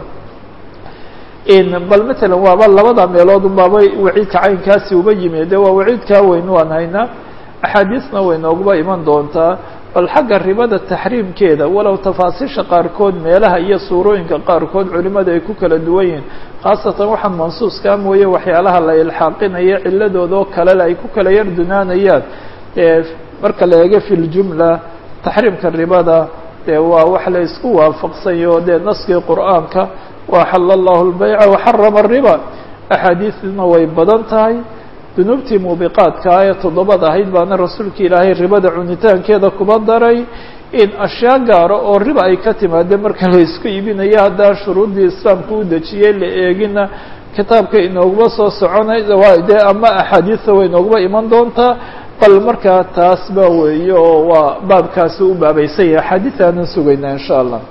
bal matalan waaba labada meelood unbaaba waciidka caynkaasi uba yimi de waa waciidkaa weyn waan haynaa axaadiisna way nooguba iman doontaa bal xagga ribada taxriimkeeda walow tafaasiisha qaarkood meelaha iyo suurooyinka qaarkood culimada ay ku kala duwan yihiin khaasatan waxaan mansuuskaa mooye waxyaalaha la ilxaaqinayo ciladooda oo kalele ay ku kala yar dunaanayaan marka la eego fi ljumla taxriimka ribada dee waa wax la isku waafaqsanyaho dee naskii qur'aanka waxala allahu lbayca waxarama ariba axaadiisna way badan tahay dunuubtii muubiqaadkaa ee toddobada ahayd baana rasuulka ilaahay ribada cunitaankeeda kuba daray in ashyaa gaaro oo riba ay ka timaade marka la isku iibinayo haddaan shuruuddii islaamku u dejiyey la eegina kitaabka inooguma soo soconay dee ama axaadiista way inooguma iman doontaa bal markaa taas ba weeye oo waa baabkaasi u baabaysan yahay axaadiis aanan sugaynaa in sha allah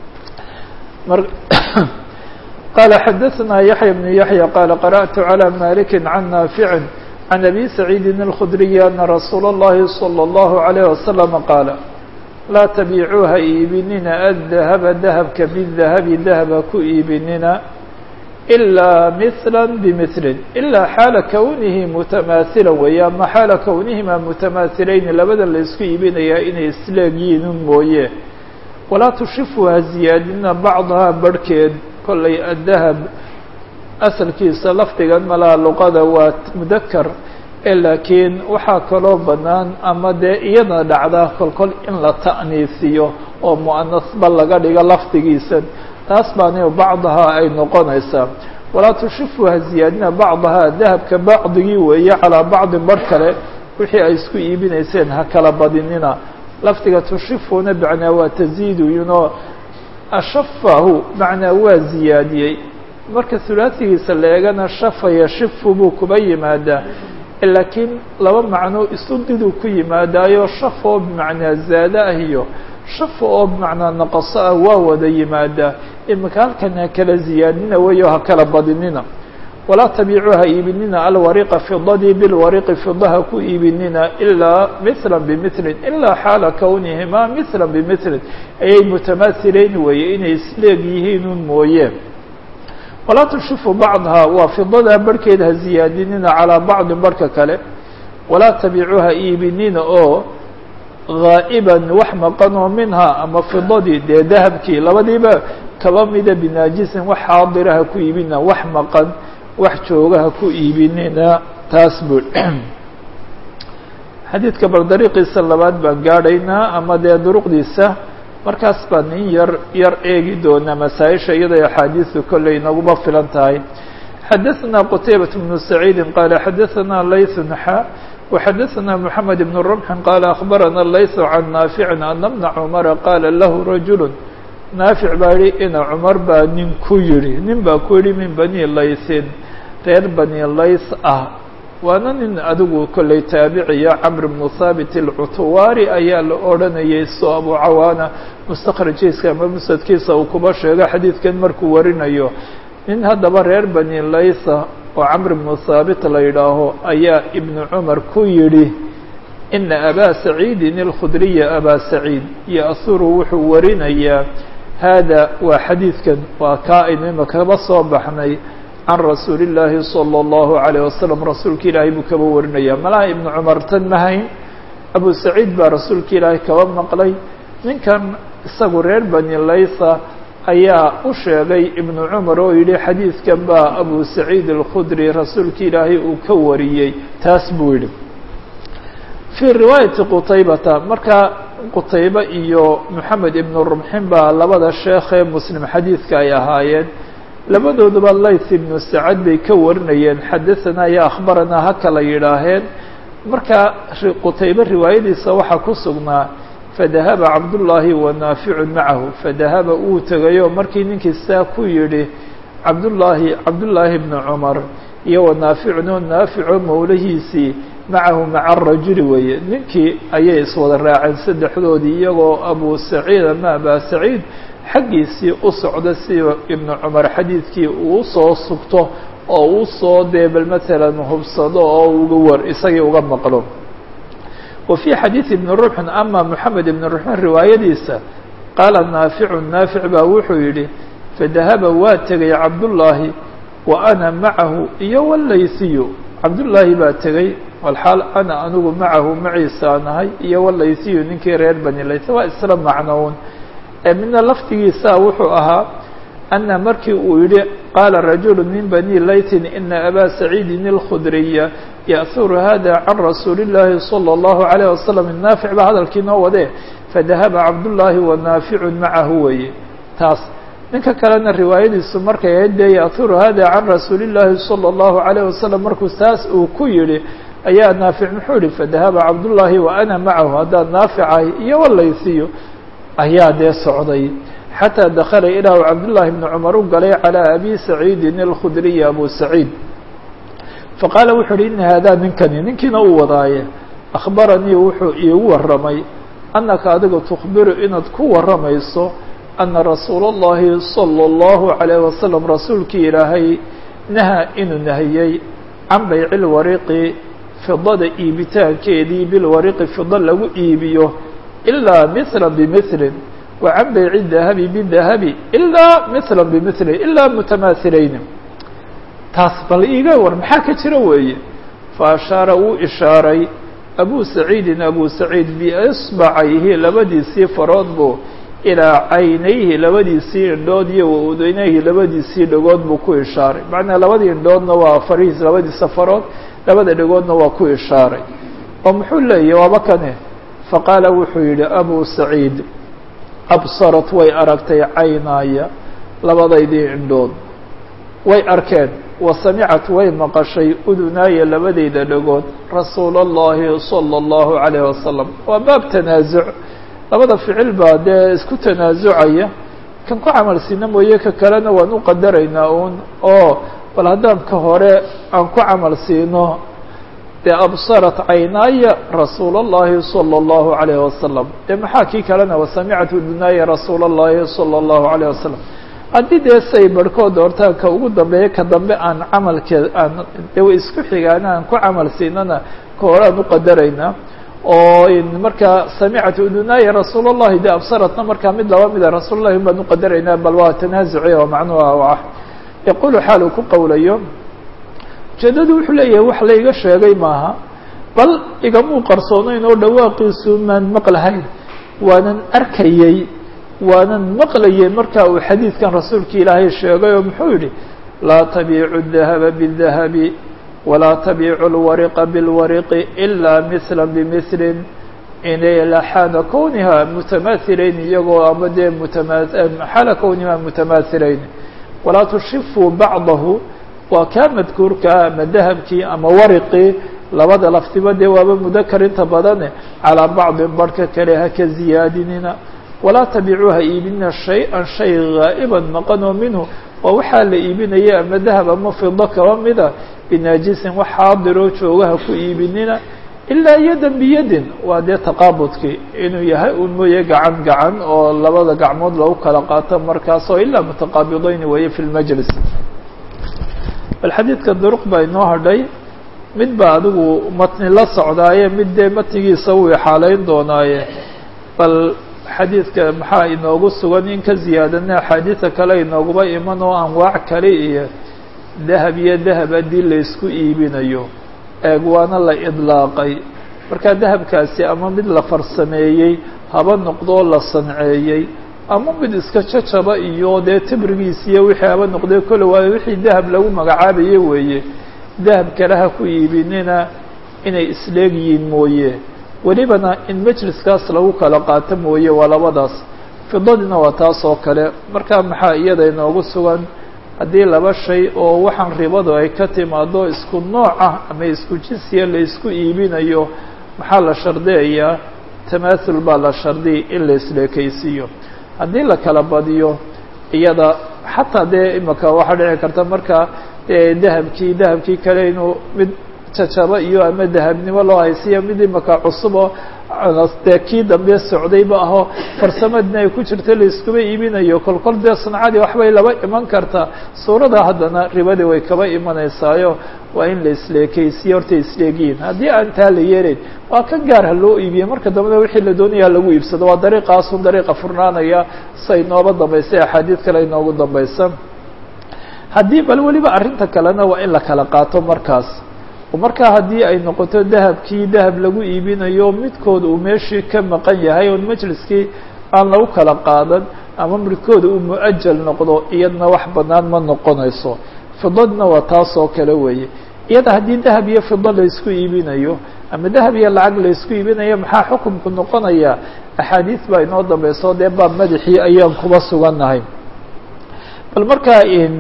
qala xadaثna yaحya بن yaحyى qala qarأtu عlى maliki can naafici can abi saciidi الkhdriyi ana rasuula الlahi slى الlahu عalيه waslم qaala laa tabiicuuha iibinina aلdahaba dahabka bالdahabi dahaba ku iibinina ilaa mثla bmثlin ilaa xaala kwnihi mutamaahila weeye ama xaala kwnihima mutamahilayni labada la isku iibinayaa inay isleegyihiin un mooye walaa tushifuha ziyaadina bacdaha barhkeed kollay addahab asalkiisa lafdigan malaa luqada waa mudakar ee laakiin waxaa kaloo bannaan ama dee iyada dhacda kolkol in la ta'niisiyo oo mu'anasba laga dhigo lafdigiisa taas baana bacdaha ay noqonaysaa walaa tushifuha ziyaadina bacdaha dahabka bacdigii weeye calaa bacdin bar kale wixii ay isku iibinayseen ha kala badinina lafdiga tushifuna macnaa waa taziiduyunoo ashafahu macnaa waa ziyaadiyey marka hulaasigiisa la eegana shafa yashifu buu kuba yimaadaa laakiin laba macno isu diduu ku yimaadaayo shafa oo bimacnaa zaada ah iyo shafa oo bimacnaa naqaso ah waa wada yimaadaa imika halkan ha kala ziyaadina weyo ha kala badinina walaa tabiicuu ha iibinina alwariqa fidadii bilwariqi fidaha ku iibinina ilaa mila bimilin ilaa xaala kwnihima mila bimilin ayay mutamahileyn weeye inay isleeg yihiin un mooye walaa tushifu bacdaha waa fidada barhkeed ha ziyaadinina calaa bacdin barhka kale walaa tabiicuu ha iibinina oo gaa'iban wax maqan oo minhaa ama fidadii dee dahabkii labadiiba kaba mida binaajisin wax xaadira ha ku iibinina wax maqan wax jooga ha ku iibinina taas buu xadiidka bal dariiqiisa labaad baan gaadhaynaa ama dee duruqdiisa markaas baan in yar yar eegi doonaa masaa-isha iyadoo axaadiisu kolley naguma filan tahay xadaثna qtaybaة بن سacيidi qala xadaثna layث xa وxadaثna mحamed بن رمxi qala aخbarana layث can naafici ana بna cmara qala lahu rajul naafic baa yihi ina cumar baa nin ku yihi nin baa ku yihi min bani laysin reer bani lays ah waana nin adigu kolley taabiciya camr bnu haabit alcutuwaari ayaa la odhanayay so abu cawaana mustakrajkiisa ama musadkiisa uu kuba sheego xadiidkan markuu warinayo nin haddaba reer bani laysa oo camr bnu haabit la yidhaaho ayaa ibnu cumar ku yidhi ina abaa saciidin alkhudriya abaa saciid ya'huru wuxuu warinayaa hada waa xadiidkan waa kaa aynu imakaba soo baxnay can rasuuli llaahi salى اllahu عalيه wasalam rasuulka ilaahay buu kaba warinaya malaha ibnu cumar tan mahayn abu saciid baa rasuulka ilaahay kaba maqlay ninkan isagu reer bani laysa ayaa u sheegay ibnu cumar oo yidhi xadiidkan baa abu saciid alkhudri rasuulka ilaahay uu ka wariyey taas buu yidhi fii riwaayati qutaybata marka qutaybe iyo moxamed ibnu rumxin baa labada sheekhee muslim xadiidka ay ahaayeen labadooduba layth ibnu sacad bay ka warinayeen xadahanaa iyo akhbaranaa ha kala yidhaaheen marka qutaybe riwaayadiisa waxaa ku sugnaa fadahaba cabdullaahi wa naaficun macahu fadahaba uu tegayo markii ninkii saa ku yidhi cabdullaahi cabdullaahi bnu cumar iyo wa naaficun oo naafico mawlahiisii macahu maca arajuli weeye ninkii ayay iswada raaceen saddexdoodii iyagoo abu saciid ama abaa saciid xaggiisii u socda si ibnu cumar xadiidkii uu soo sugto oo uu soo dee bal matalan hubsado oo uga war isagii uga maqlo wa fii xadiidi ibni rumxin ama moxamed ibni rumxin riwaayadiisa qaala naaficu naafic baa wuxuu yidhi fadahaba waa tegay cabdullaahi wa ana macahu iyo walaysiyu cabdullaahi baa tegey walxaal ana anigu macahu maciisa nahay iyo walaysiyu ninkii reer bani laysa waa isla macnown midna laftigiisa wuxuu ahaa ana markii uu yihi qaala rajulu min bani laytin ina abaa saciidin اlkhudriya ya'huru hada can rasuuli اllaahi salى اllahu عalayه wasalam naafic baa hadalkii noo wadee fadahaba cabdullaahi wa naaficun macahu weeye taas ninka kalena riwaayadiisu markay ahayd dee ya'turu hada can rasuuli llaahi salى اllahu عalayه wasalam markuu taas uu ku yihi ayaa naafic muxuu yihi fadahaba cabdullaahi wa ana macahu haddaad naaficahay iyo walaysiyo ayaa dee socday xatىa dakala ilaahu cabdullaahi bni cumar u galay calىa abi saciidin اlkhudriyi abu saciid faqaala wuxuu uhi ina haadaa ninkani ninkiina uu wadaaye akhbaranii wuxuu iigu warramay annaka adigu tukhbiru inaad ku warramayso ana rasuula اllahi salى اllahu عalayh wasalam rasuulkii ilaahay nahaa inuu nahiyey can bayci lwariqi fidada iibitaankeedii bilwariqi fida lagu iibiyo ilaa mila bimilin wa can bayci dahabi bidahabi ilaa mila bimilin ilaa mutamahilayni taas bal iiga war maxaa ka jira weeye fa ashaara wuu ishaaray abu saciidin abu saciid biisbacayhi labadiisii farood buu ilaa caynayhi labadiisii indhood iyo wa udaynayhi labadiisii dhagood buu ku ishaaray macnaa labadii indhoodna waa farihiis labadiisa farood labada dhagoodna waa ku ishaaray oo muxuu leeyahy waaba kane faqaala wuxuu yidhi abu saciid absarat way aragtay caynaaya labadaydii indhood way arkeen wa samicat way maqashay udunaaya labadayda dhagood rasuula اllahi salى اllahu عalayh wasalam waa baab tanaasuc labada ficil baa dee isku tanaasucaya kan ku camal siina mooye ka kalena waan u qadaraynaa uun oo bal haddaan ka hore aan ku camal siino dee absarat caynaaya rasuula اllahi salى اllahu عalayh wasalam dee maxaa kii kalena wasamicat udunaaya rasuula اllahi salى اllahu عalayh wasalam haddii dee say barhkood hortaan ka ugu dambeeya ka dambe aan camalkeed aan de way isku xigaana aan ku camal siinana ka hore aan u qadaraynaa oo markaa samicat udunaaya rasuul اllahi de absaratna markaa mid laba mida rasuul llahi baan u qadaraynaa bal waa tanaasuci oo macnuha ah yaqulu xaal uu ku qowlayo ujeedadu wuxuu leeyahay wax layga sheegay maaha bal igamuu qarsoonayn oo dhawaaqiisu maan maqlahayn waanan arkayey waanan maqlayay marka uu xadiidkan rasuulka ilaahay sheegay oo muxuu yihi laa tabiicu الdahaba bالdahabi walaa tabiicu اlwariqa bاlwariqi ilaa mila bimilin xaala kowniha mutamahilayn iyagoo ama dee mutama xaala kowniha mutamahilayn walaa tushifuu bacdahu waa kaa madkuurkaa ama dahabkii ama wariqii labada laftiba dee waaba mudakar inta badane calaa bacdin barhka kale haka ziyaadinina walaa tabicuuha iibinina shay-an shay gaa'iban maqanoo minhu waa waxaa la iibinaya ama dahab ama fido kaba mida binaajisin wax xaadiroo joogaha ku iibinina ilaa yadan biyadin waa dee taqaabudkii inuu yahay un mooye gacan gacan oo labada gacmood lagu kala qaato markaasoo ilaa mutaqaabidayn weeye fi lmajlis bal xadiidka duruq baa inoo hadhay mid baa adigu matni la socdaaye mid dee matnigiisa wuu ixaaleyn doonaaye bal xadiidka maxaa inoogu sugan in ka ziyaadana axaadiida kale inooguba iman oo anwaac kale iyo dahab iyo dahab haddii laysku iibinayo eeg waana la idlaaqay markaa dahabkaasi ama mid la farsameeyey haba noqdoo la sanceeyey ama mid iska jajaba iyo dee tibrigiis iyo wixii haba noqdee kole waayo wixii dahab lagu magacaabaye weeye dahab kale ha ku iibinina inay isleeg yihiin mooye welibana in majliskaas lagu kala qaato mooye waa labadaas fidadina waa taas oo kale markaa maxaa iyada inoogu sugan haddii laba shay oo waxaan ribadu ay ka timaado isku nooc ah ama isku jinsiya la isku iibinayo maxaa la shardiyayaa tamaathul baa la shardiyay in la isleekaysiiyo haddii la kala badiyo iyada xataa dee imaka waxaa dhici karta marka dee dahabkii dahabkii kale inuu mid jajaba iyo ama dahabnimo loo haysiya mid imaka cusubo dee kii dambe socdayba aho farsamadina ay ku jirta laiskuba iibinayo kolkol dee sancadii waxbay laba iman kartaa suurada haddana ribadii way kaba imanaysaayo waa in la isleekaysiyo horta isleegiyin haddii aan taa la yeelayn waa ka gaar ha loo iibiye marka dambena wixii la doonaya lagu iibsado waa dariiqaasun dariiqa furnaanaya say nooba dambaysay axaadiid kale inoogu dambaysa haddii bal weliba arrinta kalena waa in la kala qaato markaas markaa haddii ay noqoto dahabkii dahab lagu iibinayo midkood uu meeshii ka maqan yahay oon majliskii aan lagu kala qaadan ama midkooda uu mu-ajal noqdo iyadna wax banaan ma noqonayso fidadna waa taas oo kale weeye iyada haddii dahab iyo fido laysku iibinayo ama dahab iyo lacag laysku iibinayo maxaa xukumku noqonaya axaadiis baa inoo dambayso dee baab madaxii ayaan kuba sugannahay bal markaa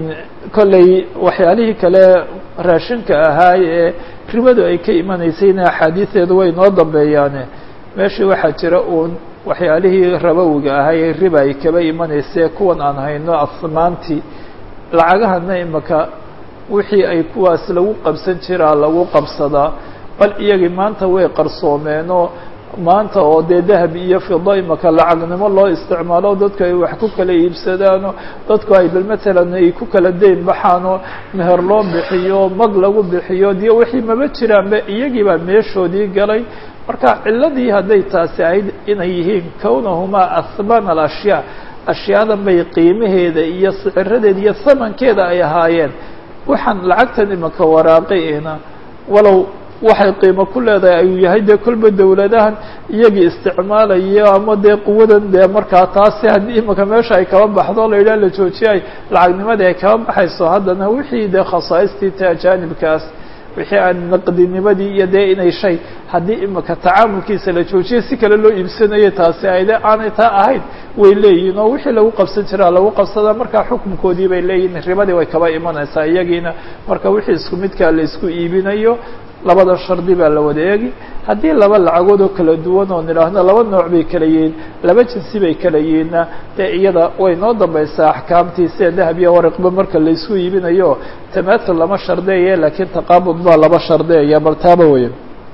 kolley waxyaalihii kale raashinka ahaa ee ribadu ay ka imanaysayna axaadiisteedu way noo dambeeyaane meeshii waxaa jira uun waxyaalihii rabowiga ahaa ee riba ay kaba imanaysee kuwan aan hayno asmaantii lacagahana imaka wixii ay kuwaas lagu qabsan jiraa lagu qabsadaa bal iyagii maanta way qarsoomeenoo maanta oo dee dahab iyo fido imaka lacagnimo loo isticmaalo dadku ay wax ku kala iibsadaano dadku ay bal matalan ay ku kala dayn baxaanoo meher loo bixiyo mag lagu bixiyo diyo wixii maba jiraanba iyagii baa meeshoodii galay marka ciladii hadday taasi ahayd inay yihiin kownahumaa ahman alashyaa ashyaadan bay qiimaheeda iyo siciradeeda iyo samankeeda ay ahaayeen waxaan lacagtan imaka waraaqayna walow waxay qiimo ku leedahay ayuu yahay dee kolba dawladahan iyagii isticmaalayo ama dee quwadan dee markaa taasi haddii imaka meesha ay kaba baxdo la yidhaha la joojiyay lacagnimadii ay kaba baxayso haddana wixii dee khasaaistii ta ajaanibkaas wixii aan naqdinimadii iyo dee inay shay haddii imaka tacaamulkiisa la joojiyay si kale loo iibsanayo taasi ayde aanay taa ahayn way leeyihin oo wixii lagu qabsan jiraa lagu qabsadaa markaa xukunkoodii bay leeyihin ribadii way kaba imanaysaa iyagiina marka wixii isku midkaa la isku iibinayo labada shardi baa la wada eegi haddii laba lacagood oo kala duwan oo nidhaahno laba nooc bay kala yihiin laba jinsi bay kala yihiinna dee iyada way noo dambaysaa axkaamtii sida dahab iyo waraqba marka laisku iibinayo tamatul lama shardeeye laakiin taqaabud baa laba shardeeya bal taaba weya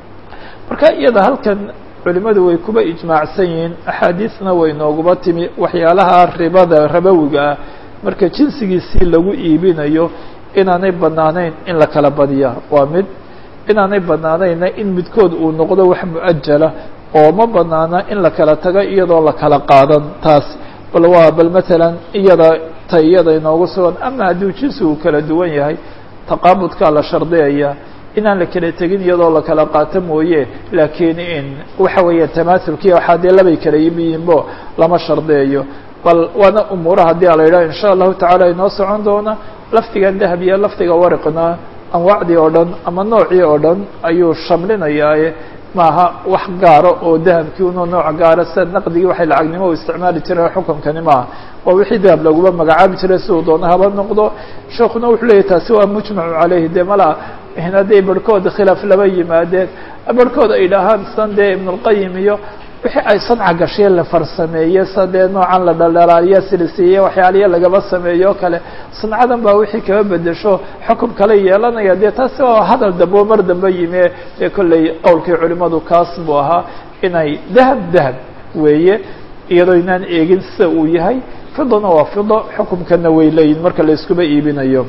marka iyada halkan culimadu way kuba ijmaacsan yihiin axaadiisna way nooguba timi waxyaalaha ribada rabowiga ah marka jinsigiisii lagu iibinayo inaanay banaanayn in la kala badiya waa mid inaanay banaanayna in midkood uu noqdo wax mu-ajala oo ma banaana in la kala tago iyadoo la kala qaadan taas bal waa bal matalan iyada ta iyada inoogu sugan ama hadduu jinsi uu kala duwan yahay taqaabudkaa la shardiyaya inaan la kala tegin iyadoo la kala qaato mooye laakiin in waxa weeya tamaathulkiya waxaa dee labay kala yimiyiinbo lama shardiyayo bal waana umuura haddii a la yidhaha insha allahu tacala inoo socon doona lafdigan dahab iyo lafdiga warqna anwaacdii oo dhan ama noocii oo dhan ayuu shamlinayaaye maaha wax gaaro oo dahabkii uno nooc gaara sida naqdigii waxay lacagnimo u isticmaali jireen xukunkani maaha waa wixii dahab laguba magacaabi jiray siduu doona haba noqdo sheekuna wuxuu leeyahy taasi waa mujmacu caleyhi dee mala hadday barhkood khilaaf laba yimaadeen barhkood ay dhahaan san dee ibnulqayim iyo wixii ay sanca gashee la farsameeye sa dee noocan la dhaldhalaaliya silisiiye waxyaaliya lagaba sameeyo o kale sancadan baa wixii kaba bedesho xukum kale yeelanaya dee taasi waa hadal dambe oo mar dambe yimi dee kolley qowlkii culimadu kaas buu ahaa inay dahab dahab weeye iyadoo inaan eegin sida uu yahay fidona waa fido xukumkana way leeyihin marka la iskuba iibinayo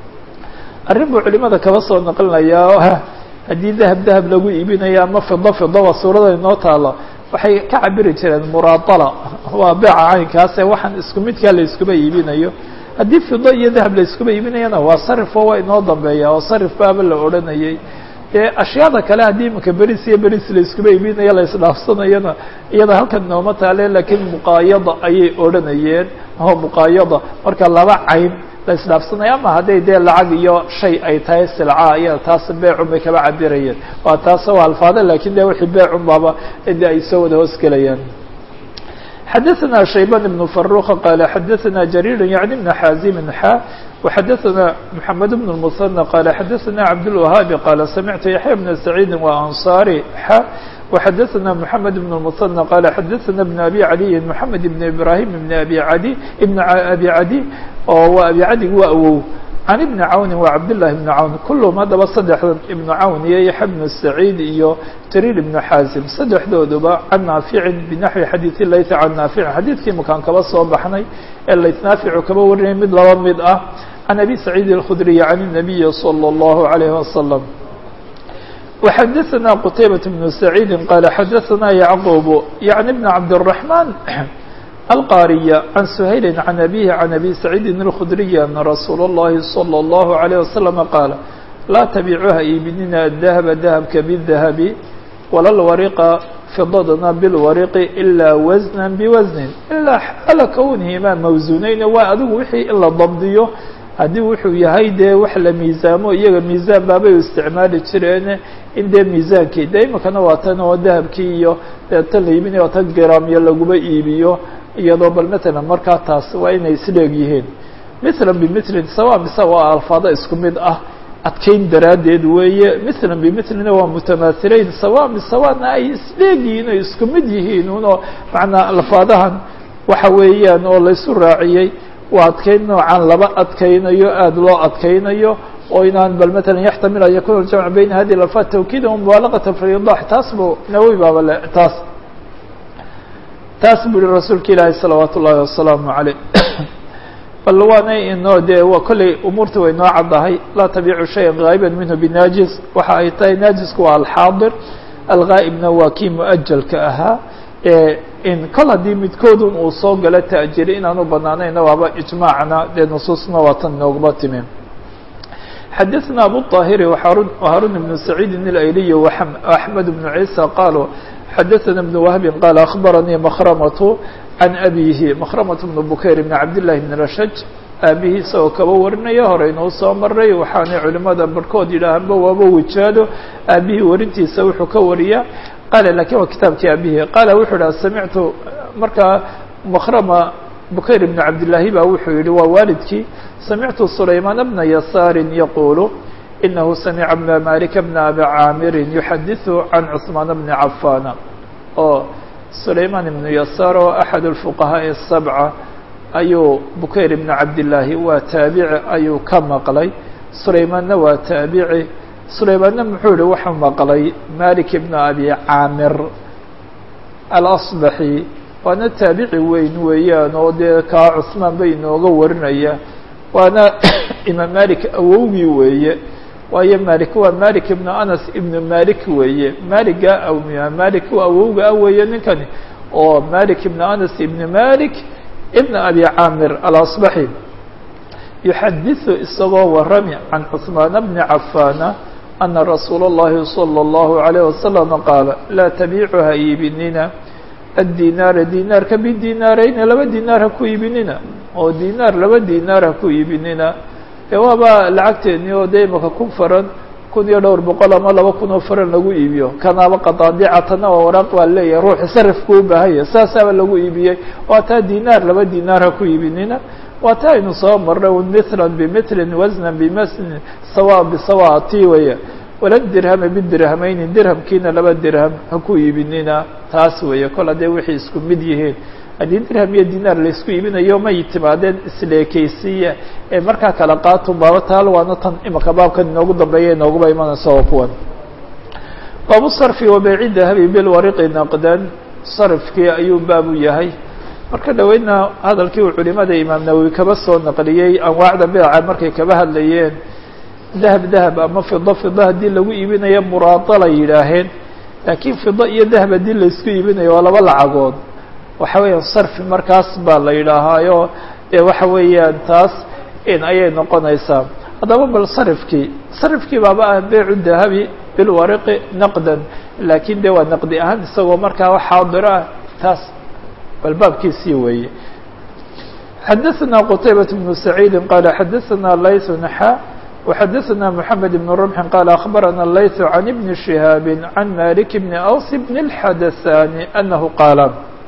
arrin buu culimada kaba soo naqlinayaa haddii dahab dahab lagu iibinayo ama fido fido waa suurada inoo taalo waxay ka cabiri jireen muraadala waa beeca caynkaase waxaan isku midkaa la iskuba iibinayo haddii fido iyo dahab la iskuba iibinayana waa sarifo waa inoo dambeeya oo sarif baaba la odhanayay dee ashyaada kale haddii imika beris iyo beris la iskuba iibinayo la isdhaafsanayana iyada halkan nooma taale laakiin muqaayada ayay odhanayeen o muqaayada marka laba cayn la isdhaafsanaya ama hadday dee lacag iyo shay ay tahay silca iyada taas beecun bay kaba cabirayeen waa taas waa alfaada lakin de wixii beecun baaba de ay soo wada hoos gelayaan xadaثna shayban ibn faruqa qala xadaثna jarir yaعni bn xazimin xa وxadaثna mحamed bn الmuثنى qala xadaثna cabdالوahaabi qala samictu yaحya bn سacيidi وansari xa وxadaثna mحamed بن المثنى qala xadaثna بن abi عaliyi mحamed بn ibrahim بn abi adi بn abi cadi oo waa abi cadig waa awow can ibni cawni waa cabdالlahi بn cawn kulhm haddaba saddexdan ibnu cawn iyo yaxya bnu saciid iyo jariir ibnu xaazim saddexdooduba can naaficin binaxwi xadiiث layth can naaficin xadiidkii makaan kaba soo baxnay ee layth naaficu kaba warinay mid laba mid ah can abi saciid الkhudriy can الnabiyi slى الlahu عalيه waslم وxadaثna qtaybaة بن سacيidi qala xadaثna yعqub yaعni بn cabdالرaحman alqاriya can shayli can abihi can abi saciidi الkhudriy ana rasuul الlahi slى الlahu عalيه waslم qaala laa tabicuha iibinina adahba dahabka bالdahabi wala lwariqa fidadna bilwariqi ilaa wasna biwasnin ilaa xaala kwnihima mawsuunayna waa adigu wixii in la dabdiyo haddii wuxuu yahay dee wax la miisaamo iyaga miisaan baabay u isticmaali jireen in dee miisaankii de imikana waa tan oo dahabkii iyo dee tan la iibinayo tan gramyo laguma iibiyo iyadoo bal matalan markaa taas waa inay isdheeg yihiin mithlan bimilin sawa mise waa alfaado isku mid ah adkayn daraaddeed weeye mithlan bimilina waa mutamahileyn sawa bisawana ay isleegyihiin oo isku mid yihiin unoo macnaa alfaadahan waxa weeyaan oo laysu raaciyey waa adkayn noocan laba adkaynayo aada loo adkaynayo oo inaan bal matalan yaxtamil an yakuna aljamc bayna hadihi alfaad tawkiida mubaalaqata fi idax taas buu nawowi baaba le taas taas buu yihi rasuulka ilaahi salawaat ullaahi wasalaamu caleyh bal waana inoo dee waa kolley umuurta way noo caddahay laa tabiicu shayan gaa'iban minhu binaajis waxa ay tahay naajisku waa alxaadir algaa'ibna waa kii mu-ajalka ahaa in kol haddii midkoodun uu soo galo ta'jiri inaan u banaanayna waaba ijmaacna dee nusuusna waa tan nooguma timi xadaثna abu الطاhiri وhaarun بن سacيidi الأyliy وأحmed بن عيسى qalوا xadaثna بن وهbi qال أخbaranii مkrmة عan أbihi مkrmة بن bukayr بn cabd للahi بn rashaj aabihii isagoo kaba warinaya horeynuu soo maray waxaanay culimada barhkood yidhaahanba waaba wijaado aabihii warintiisa wuxuu ka wariyaa qala lakin waa kitaabkii aabihii qala wuxuu dhaha samictu markaa mkrma bukayr بn cabdالlahi ba wuxuu yihi waa waalidkii samictu sulaymaan bna yasaari yaquulu inahu samica bna malika bna abi caamirin yuxadiثu can cثmaan bni cafaana oo sulaymaan ibnu yasaar oo axad اlfuqahaaءi الsabca ayuu bukayr ibn cabdillaahi waa taabici ayuu ka maqlay sulaymaanna waa taabici sulaymaanna muxuu yihi wuxuu maqlay malik ibna abi caamir alasbaxi waana taabici weyn weeyaan oo dee kaa cusmaan bay inooga warinaya waana imaam malik awowgii weeye waayo malik waa malik ibnu anas ibnu malik weeye maliga imaam malik waa awowga ah weeye ninkani oo malik ibnu anas ibnu malik ibn abi caamir alasbaxi yuxadiثu isagoo warami can cثmaan bni cafaana ana rasuula اllahi salى اllahu عalayه wasalam qaala laa tabiicu ha iibinina addinaara dinaarka bidinaarayna laba dinaar ha ku iibinina oo dinaar laba dinaar ha ku iibinina dee waaba lacagteeni oo dee imaka kun faran kun iyo dhowr boqol ama laba kun oo faran lagu iibiyo kanaaba qadaadicatana waa waraaq baa leeyahay ruuxi sarifku u baahanya saasaaba lagu iibiyey waa taa dinaar laba dinaar ha ku iibinina waa taa aynu soo marnay mithlan bimilin wasnan bimasnin sawa bisawa tii waya wala dirhama bidirhamayni dirhamkiina laba dirham ha ku iibinina taas weeye kol haddee wixii isku mid yihiin haddii dirham iyo dinaar laysku iibinayo may timaadeen isleekeysiya ee markaa kala qaato baaba taal waana tan imaka baabkan inoogu dambeeya inooguba imanaysa oo kuwan baabu sarfi wa beyci dahabi bilwariqi naqdan sarifkii ayuu baabu yahay marka dhaweydna hadalkii uu culimada imaam nawowi kaba soo naqliyey anwaacda beeca markay kaba hadlayeen dahab dahab ama fido fido haddii lagu iibinayo muraadala yidhaaheen laakiin fido iyo dahab haddii laysku iibinayo waa laba lacagood waxa weeyaan sarfi markaas baa la yidhaahaayo ee waxa weeyaan taas in ayay noqonaysaa haddaba bal sarifkii sarifkii baaba ah beycu dahabi bilwariqi naqdan laakiin de waa naqdi ahaan isagoo markaa xaadiro ah taas bal baabkiisii weeye xadaثna qtaybaة بن سacيidi qala xadaثna layث نxa وxadaثna mحamed بن رمح qala أخbarana layث عan بn شihاab عan malik بn أws بn الxadaثani أnahu qaala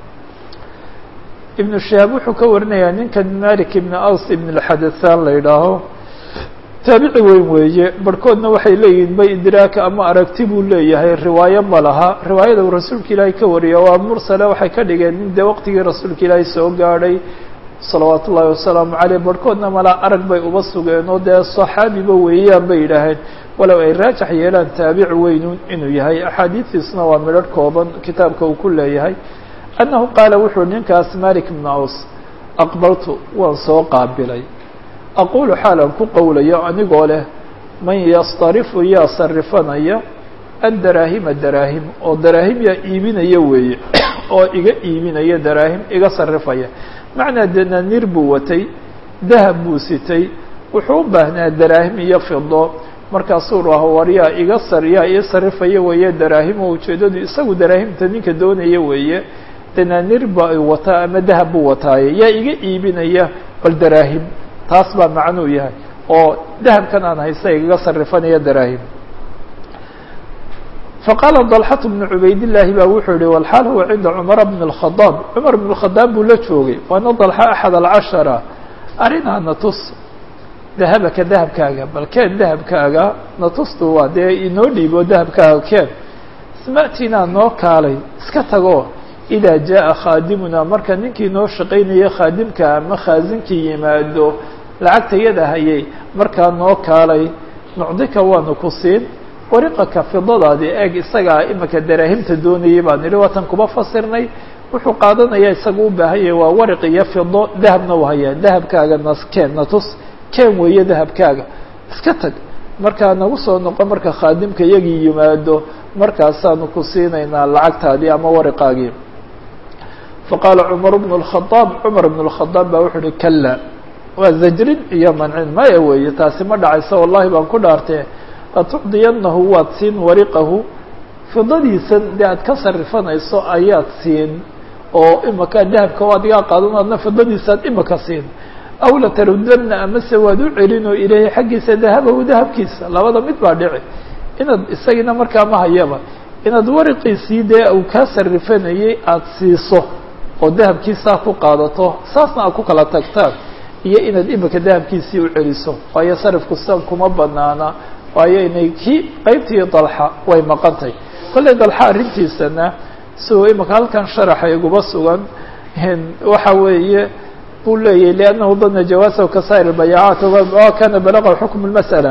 ibn شihaab wuxuu ka warinayaa ninkan malik ibn aws ibn الxadaثan la yidhaaho taabici weyn weeye barhkoodna waxay leeyihin bay idraaka ama aragti buu leeyahay riwaayo ma laha riwaayada uu rasuulka ilaahay ka wariya waa mursale waxay ka dhigeen in dee waqtigii rasuulka ilaahay soo gaadhay salawaat ullaahi wasalaamu caleyh barhkoodna malaa arag bay uba sugeen oo dee saxaabiba weeyaan bay yidhaaheen walow ay raajax yeelaan taabici weynu inuu yahay axaadiistiisuna waa midharh kooban kitaabka uu ku leeyahay annahu qaala wuxuu ninkaas malik ibnu aws aqbaltu waan soo qaabilay aqulu xaalan ku qowlayo anigoo leh man yastarifu yaa sarifanaya addaraahima daraahim oo daraahim yaa iibinaya weeye oo iga iibinaya daraahim iga sarifaya macnaa dananiir buu watay dahab buu sitay wuxuu u baahnaa daraahim iyo fido markaasuu raho war yaa iga sar yaa ii sarifaya weeye daraahim oo ujeeddadu isagu daraahimta ninka doonaya weeye dananiir ba wataa ama dahab buu wataaye yaa iga iibinaya bal daraahim taas baa macnuu yahay oo dahabkan aan haysta igaga sarifanaya daraahim faqaala dalxatu bnu cubaydillaahi baa wuxuu yihi walxaal huwa cinda cumara bn اlkhadaab cumar bn اlkhadaab buu la joogay waana dalxa axad alcashara arrinaa natus dahabaka dahabkaaga bal keen dahabkaaga natustu waa dee inoo dhiibo dahabkaaga keen isma'tinaa noo kaalay iska tago idaa jaaءa khaadimuna marka ninkii noo shaqaynaya khaadimka ama khaazinkii yimaado lacagta yada hayay markaa noo kaalay nucdika waanu ku siin wariqaka fidadaadii eeg isagaa imika daraahimta doonayay baan idhi waatan kuba fasirnay wuxuu qaadanayaa isaga u baahan yahay waa wariq iyo fido dahabna u hayaa dahabkaaga nas keen natus keen weeye dahabkaaga iska tag markaa nagu soo noqo marka khaadimka iyagii yimaado markaasaanu ku siinaynaa lacagtaadii ama wariqaagii faqaala cumar bnu اlkhadaab cumar bn اlkhadaab baa wuxuu uhi kala waa zajrin iyo mancin maya weeye taasi ma dhacayso wallahi baan ku dhaartee latucdiyanahu waad siin wariqahu fidadiisan dee aad ka sarifanayso ayaad siin oo imaka dahabka o adigaa qaadan adna fidadiisaad imaka siin aw latarudana amase waad u celin oo ilaahay xaggiisa dahabahu dahabkiisa labada mid baa dhici inaad isagiina markaa ma hayaba inaad wariqiisii dee uu kaa sarifanayay aada siiso oo dahabkiisaa ku qaadato saasna aad ku kala tagtaan iyo inaad imika dahabkiisii u celiso waayo sarifku san kuma banaana waayo inay kii qeybtii dalxa way maqantay kollay dalxa arrintiisana siuu imika halkan sharaxa iguba sugan waxa weeye buu leeyahy liannahu dana jawaasahu kasaa'ir albayaacaat wa kana balaqa xukm اlmas'ala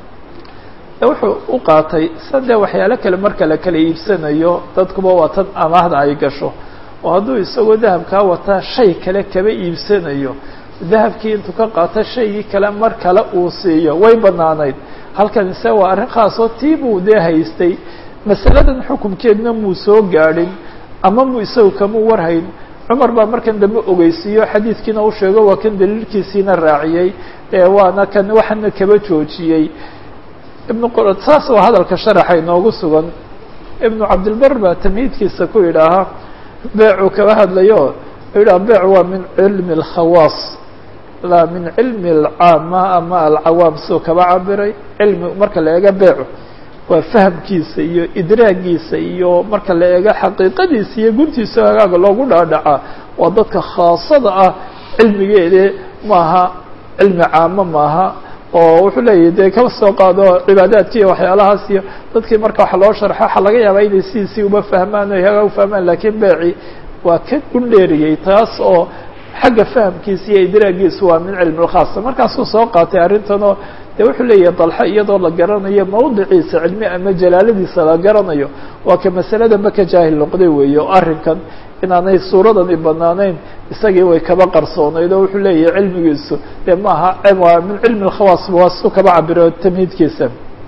wuxuu u qaatay san dee waxyaalo kale marka la kala iibsanayo dadkuba waa tan amaahda ay gasho oo hadduu isagoo dahabkaa wataa shay kale kaba iibsanayo dahabkii intuu ka qaato shaygii kale mar kale uu siiyo way banaanayd halkan ise waa arrin khaasoo tii buu dee haystay masaladan xukumkeedna muu soo gaadhin ama mu isagu kamuu warhayn cumar baa markan dambe ogeysiiyo xadiidkiina u sheego waa kan daliilkiisiina raaciyey waana kan waxana kaba joojiyey ibnu saas oo hadalka sharaxa inoogu sugan ibnu cabdilbar baa tamhiidkiisa ku yidhaahaa beecuu kaba hadlayo yidhaha beec waa min cilmi اlkhawaas laa min cilmi alcaama ama alcawaam soo kaba cabiray cilmi marka la eego beecu waa fahamkiisa iyo idraagiisa iyo marka la eego xaqiiqadiisa iyo guntiisa hagaaga loogu dhaadhacaa waa dadka khaasada ah cilmigeede maaha cilmi caamo maaha oo wuxuu leeyahy dee kaba soo qaado cibaadaadki iyo waxyaalahaas iyo dadkii marka wax loo sharxo waxa laga yaabaa inay sidiisii uba fahmaan o hagaa ufahmaan lakiin beeci waa ka gundheeriyey taas oo xagga fahamkiisa iyo idraagiisa waa min cilmi lkhaasa markaasuu soo qaatay arrintanoo de wuxuu leeyahay dalxa iyadoo la garanayo mawdiciisa cilmi ama jalaaladiisa la garanayo waa ka masaladanba ka jaahil noqday weeye oo arrinkan inaanay suuradani banaanayn isagii way kaba qarsoonayd oo wuxuu leeyahay cilmigiisu dee maaha waa min cilmi lkhawaas waa su kaba cabiro tamhiidkiisa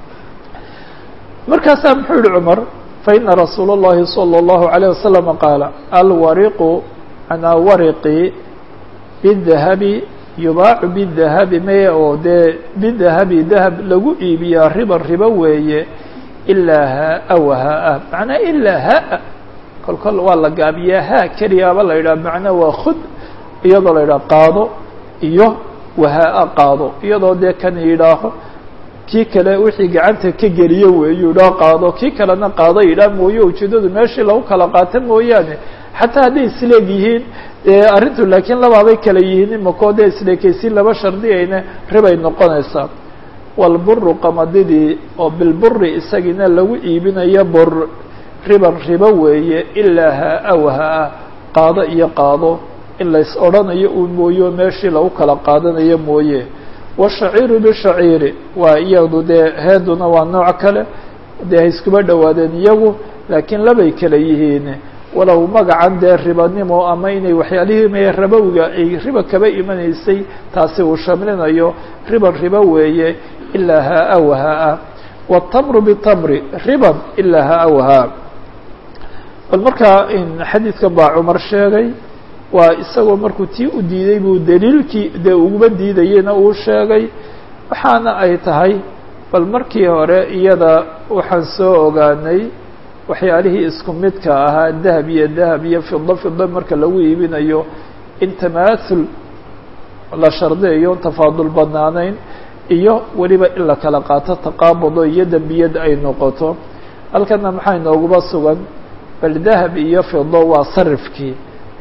markaasaa muxuu yihi cumar faina rasuula اllahi salى اllahu عalيه wasalam qaala alwariqu anaa wariqi bidahabi yubaacu bidahabi meye oo dee bidahabi dahab lagu iibiyaa riba ribo weeye ilaa haa wa haa macnaa ilaa haa kol kol waa la gaabiyaa haa keliyaaba la yidhaha macnaa waa khud iyadoo la yidhaha qaado iyo wahaa qaado iyadoo dee kan yidhaaho kii kale wixii gacanta ka geliyo weeyu idhaa qaado kii kalena qaado yidhaah mooye ujeedadu meeshii lagu kala qaato mooyaane xataa hadday isleeg yihiin arrintu laakiin labaabay kala yihiin imakoo dee isleekaysiin laba shardiyayna ribay noqonaysaa walburu qamadidii oo bilburi isagiina lagu iibinayo bur riban ribo weeye ilaa haa wa haa qaado iyo qaado in lays odhanayo uun mooye meeshii lagu kala qaadanayo mooye washaciiru bishaciiri waa iyadu dee heeduna waa nooc kale dee ha iskuba dhowaadeen iyagu laakiin labay kala yihiin walow magacan dee ribanimo ama inay waxyaalihii me rabowiga ay riba kaba imanaysay taasi uu shamlinayo riban ribo weeye ilaa haa wa haa wاtamru bitamri riban ilaa haa wa haa bal markaa xadiidka baa cumar sheegay waa isagoo markuu tii u diiday buu daliilkii dee uguba diidayena uu sheegay waxaana ay tahay bal markii hore iyada waxaan soo ogaanay waxyaalihii isku midka ahaa dahab iyo dahab iyo fido fido marka lagu iibinayo in tamaathul la shardiyayo tafaadul banaanayn iyo weliba in la kala qaato taqaabudo iyo dembiyad ay noqoto halkana maxaa inooguba sugan bal dahab iyo fido waa sarifkii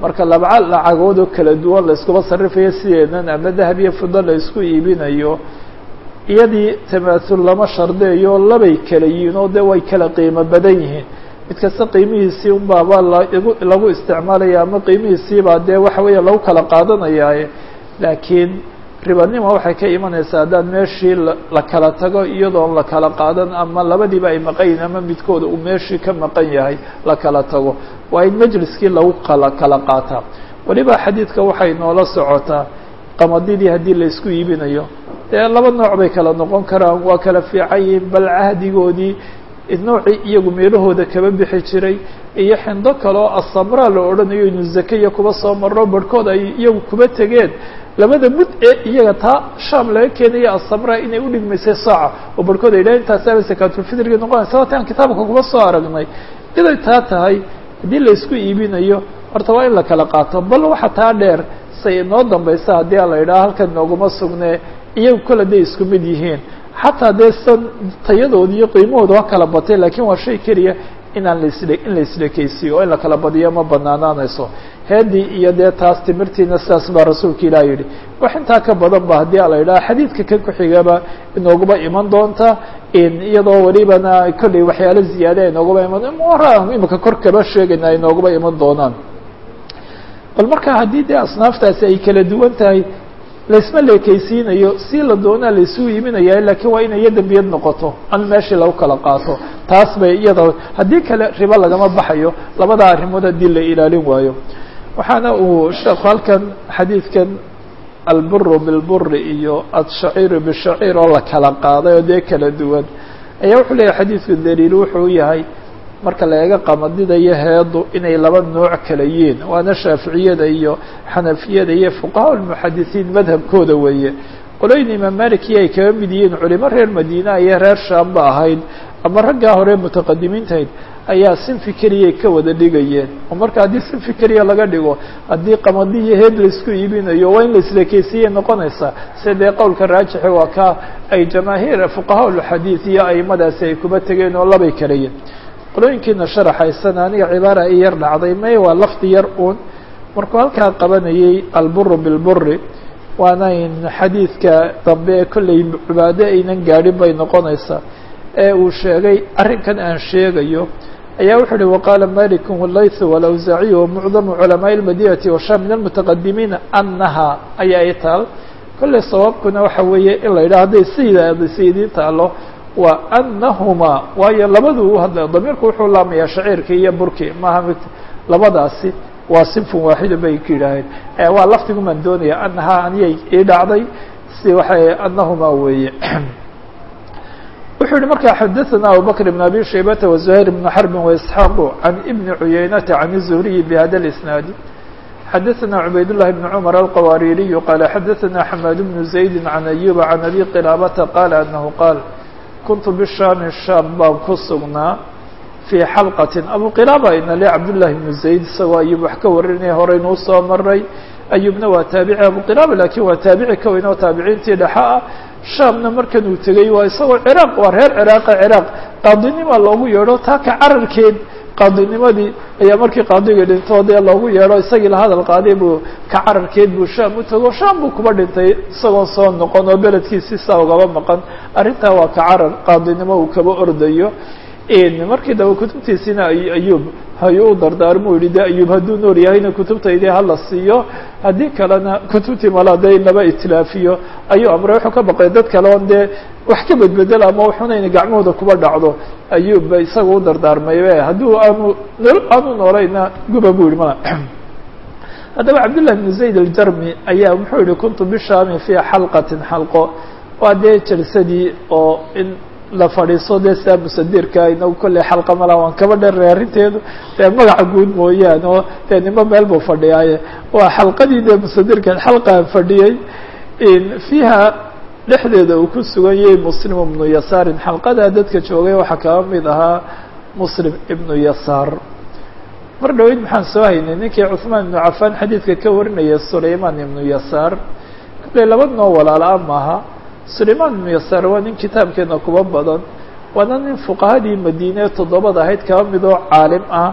marka laba lacagood oo kala duwan la iskuba sarrifayo sideedan ama dahab iyo fido la isku iibinayo iyadii tamaathul lama shardeeyo labay kala yihiin oo dee way kala qiimo badan yihiin mid kasta qiimihiisii unbaaba lagu lagu isticmaalaya ama qiimihiisiibaa dee waxa weeya lagu kala qaadanayaaye laakiin ribanima waxay ka imanaysaa haddaan meeshii la kala tago iyadoon la kala qaadan ama labadiiba ay maqan yihin ama midkooda uu meeshii ka maqan yahay la kala tago waa in majliskii lagu kala kala qaataa weliba xadiidka waxay noola socotaa qamadidii haddii la isku iibinayo dee laba nooc bay kala noqon karaan waa kala fiican yihiin bal cahdigoodii noocii iyagu meelahooda kaba bixi jiray iyo xindo kale oo asamraa la odhanayo inu zakaya kuba soo marro barhkood ay iyagu kuba tegeen labada mud ee iyaga taa shaam laga keenaya asamraa inay udhigmaysay saaca oo barhkood ay dhahen intaasaba sakaatulfitrigi noqonaysa waata aan kitaabka kuba soo aragnay iday taa tahay haddii la isku iibinayo horta waa in la kala qaato bal waxa taa dheer say inoo dambaysa haddii a la yidhaha halkan nooguma sugnee iyagu kole day isku mid yihiin xataa dee san tayadooda iyo qiimahooda waa kala batay lakiin waa shay keliya inaan lasle in la islekeysiyo oo in la kala badiyo ma banaanaanayso heedii iyo dee taas timirtiina sidaas baa rasuulka ilaah yidhi wax intaa ka badan ba haddii a la yidhaha xadiidka kan ku-xigaba inooguba iman doonta iyadoo welibana kolley waxyaalo ziyaada inooguba iman mara imika kor kaba sheegayna inooguba iman doonaan bal marka haddii dee asnaaftaasi ay kala duwan tahay laisma leekeysiinayo si la doonaa laisuu iiminaya lakiin waa inay dembiyad noqoto an meeshii lagu kala qaato taas bay iyada haddii kale ribo lagama baxayo labada arrimood haddii la ilaalin waayo waxaana uu sheekhu halkan xadiidkan alburu bilburi iyo adshaciiru bishaciir oo la kala qaaday oo dee kala duwan ayaa wuxuu leeyahy xadiidku daliil wuxuu yahay marka la eega qamadida iyo heedu inay laba nooc kala yihiin waana shaaficiyada iyo xanafiyada iyo fuqahaa lmuxadisiin madhabkooda weeye qolooyin imaam maliki ay kaga mid yihiin culimo reer madiina iyo reer shaam ba ahayd ama raggaa hore mutaqadimiintahayd ayaa sinfi keliyay ka wada dhigayeen oo marka haddii sinfi keliya laga dhigo haddii qamadi iyo heed laisku iibinayo waa in laislekeysiiyey noqonaysaa sida dee qowlka raajixi waa ka ay jamaahiir fuqahaa lxadiid iyo aimadaasi ay kuba tegeen oo labay kalayiin qolooyinkiina sharaxaysana aniga cibaara i yar dhacday may waa lafdi yar uun markuu halkaa qabanayay alburu bilburi waanayn xadiidka dambe ee kolley cibaado aynan gaadhin bay noqonaysaa ee uu sheegay arrinkan aan sheegayo ayaa wuxuu uhi waqaala maliku walaythu walawsaaciy wamucdamu culamaaءi اlmadinati washaam min almutaqadimiina anaha ayaa i taal kolley sawaabkuna waxa weeye in la yidhaha hadday sidaada saydiin taalo waa anahuma waayo labadu u hadla damiirku wuxuu laamayaa shaciirkii iyo burki maaha mid labadaasi waa sinfun waaxida bay ku yidhaaheen waa lafdigumaan doonaya anahaa aniyay ii dhacday si waxay anahuma weeye wuxuu yihi markaa xadaثana abubakr بn abi shaybata وزuhayr بn xrbi وإسxaaqu can ibni cuyaynata can الzuhriyi bhada اisnaadi xadaثna cubayd لlahi بn cmr alqawaaririyu qaala xadaثna xamaad bnu زaydi can ayuba can abi qilaabata qaala anahu qaal kuntu bishaami shaam baan ku sugnaa fii xalqatin abu qilaaba inale cabdullahi bnu zayd isagoo ayub wax ka warinaya horeynuu soo maray ayubna waa taabici abu qilaaba lakiin waa taabici ka weyn oo taabiciintii dhexa ah shaamna markan uu tegey waa isagoo ciraaq waa reer ciraaqa ciraaq qaadinima loogu yeedho taa ka cararkeed qaadinimadii ayaa markii qaadiga dhintoo dee loogu yeedho isagii la hadal qaaday buu ka cararkeed buu shaam u tago shaam buu kuba dhintay isagoon soo noqon oo beledkiisi saa ugaba maqan arrintaa waa ka carar qaadinimo uu kaba ordayo markii daba kutubtiisina ayub hayuu u dardaarmu yihi de ayub hadduu nool yahayna kutubtaydii hala siiyo haddii kalena kutubtii mala de laba itilaafiyo ayuu amray wuxuu ka baqay dad kale on dee wax ka bedbedel ama waxunayna gacmahooda kuba dhacdo ayub ba isaga u dardaarmay hadduu aanu aanu noolayna guba bu yihi mala haddaba cabdالlah بn zayd aljarmi ayaa muxuu yihi kuntu bishaami fii xalqatin xalqo waa dee jalsadii oo in la fadhiiso dee saa musadirka inagu kolley xalqa mala waan kaba dheray arrinteedu dee magaca guud mooyaane oo dee nimo meel buu fadhiyaaye waa xalqadii dee musadirka xalqaan fadhiyey fiiha dhexdeeda uu ku sugan yahay muslim ibnu yasaarin xalqadaa dadka joogay waxaa kaba mid ahaa muslim ibnu yasaar mar dhaweyd maxaan soo haynay ninkii cuثmaan ibnu cafaan xadiidka ka warinaya sulaymaan ibnu yasaar kolley laba noo walaala-a maaha sulaymaan ibnu yasaar waa nin kitaabkeena kuba badan waana nin fuqahadii madiine toddobada ahayd kaba mid oo caalim ah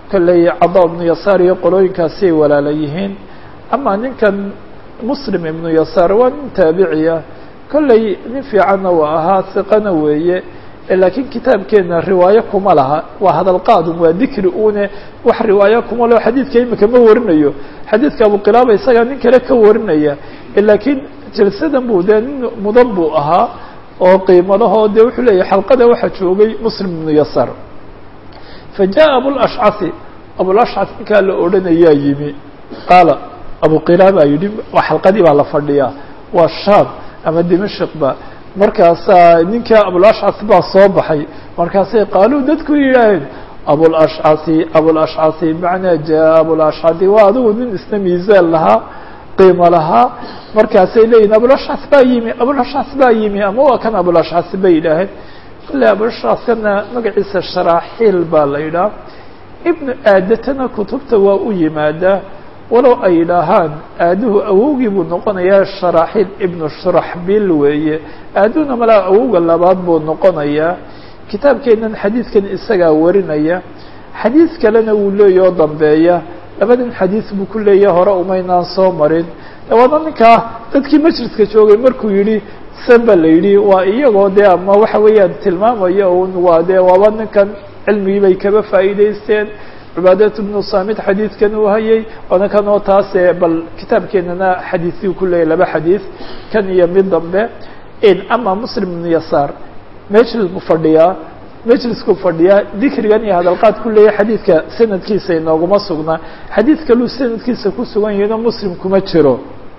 kolley cada ibnu yasaar iyo qolooyinkaasi ay walaala yihiin ama ninkan muslim ibnu yasaar waa nin taabiciya kolley nin fiicanna waa ahaa hiqana weeye laakiin kitaabkeena riwaayo kuma laha waa hadalqaadun waa dikri une wax riwaayo kuma leo xadiidka imika ma warinayo xadiidka abuqilaaba isagaa nin kale ka warinaya laakiin jalsadan buu dee nin mudan buu ahaa oo qiimo lahoo dee wuxuu leeyahy xalqada waxaa joogay muslim ibnu yasaar fa jaءa abulashcasi abulashcas ninkaa la odhanayaa yimi qaala abuqilaaba yidhi waa xalqadii baa la fadhiyaa waa shaam ama dimashqba markaasaa ninka abulashcas baa soo baxay markaasay qaaluu dadku yidhaaheen abulashcasi abulashcasi macnaa jaa abulashcasi waa adigu nin isna miisaan lahaa qiimo lahaa markaasay leeyihin abulashcas baa yimi abulashcas baa yimi ama waa kan abulashcas bay yidhaaheen kale abulashcaskana magaciisa sharaaxiil baa la yidhaha ibnu aadatana kutubta waa u yimaadaa walow ay yidhaahaan aaduhu awowgii buu noqonayaa sharaaxiil ibnu shuraxbil weeye aaduhuna malaa awowga labaad buu noqonayaa kitaabkeenan xadiidkan isagaa warinaya xadiid kalena wuu leeya oo dambeeya labadan xadiid buu ku leeyaha hore umaynaan soo marin waana ninkaa dadkii majliska joogay markuu yidhi san ba la yidhi waa iyagoo dee ama waxa weeyaan tilmaamaya un waa dee waaba ninkan cilmigii bay kaba faa'iidaysteen cibaadat bnu samid xadiidkan uu hayay waana kan oo taase bal kitaabkeenana xadiisyuu ku leeyahy laba xadiid kan iyo mid dambe ama muslim ibnu yasaar majlis buu fadhiyaa majlisku fadhiyaa dikrigan iyo hadalqaad ku leeyahy xadiidka sanadkiisa inooguma sugnaa xadiid kaluu sanadkiisa ku sugan yahino muslim kuma jiro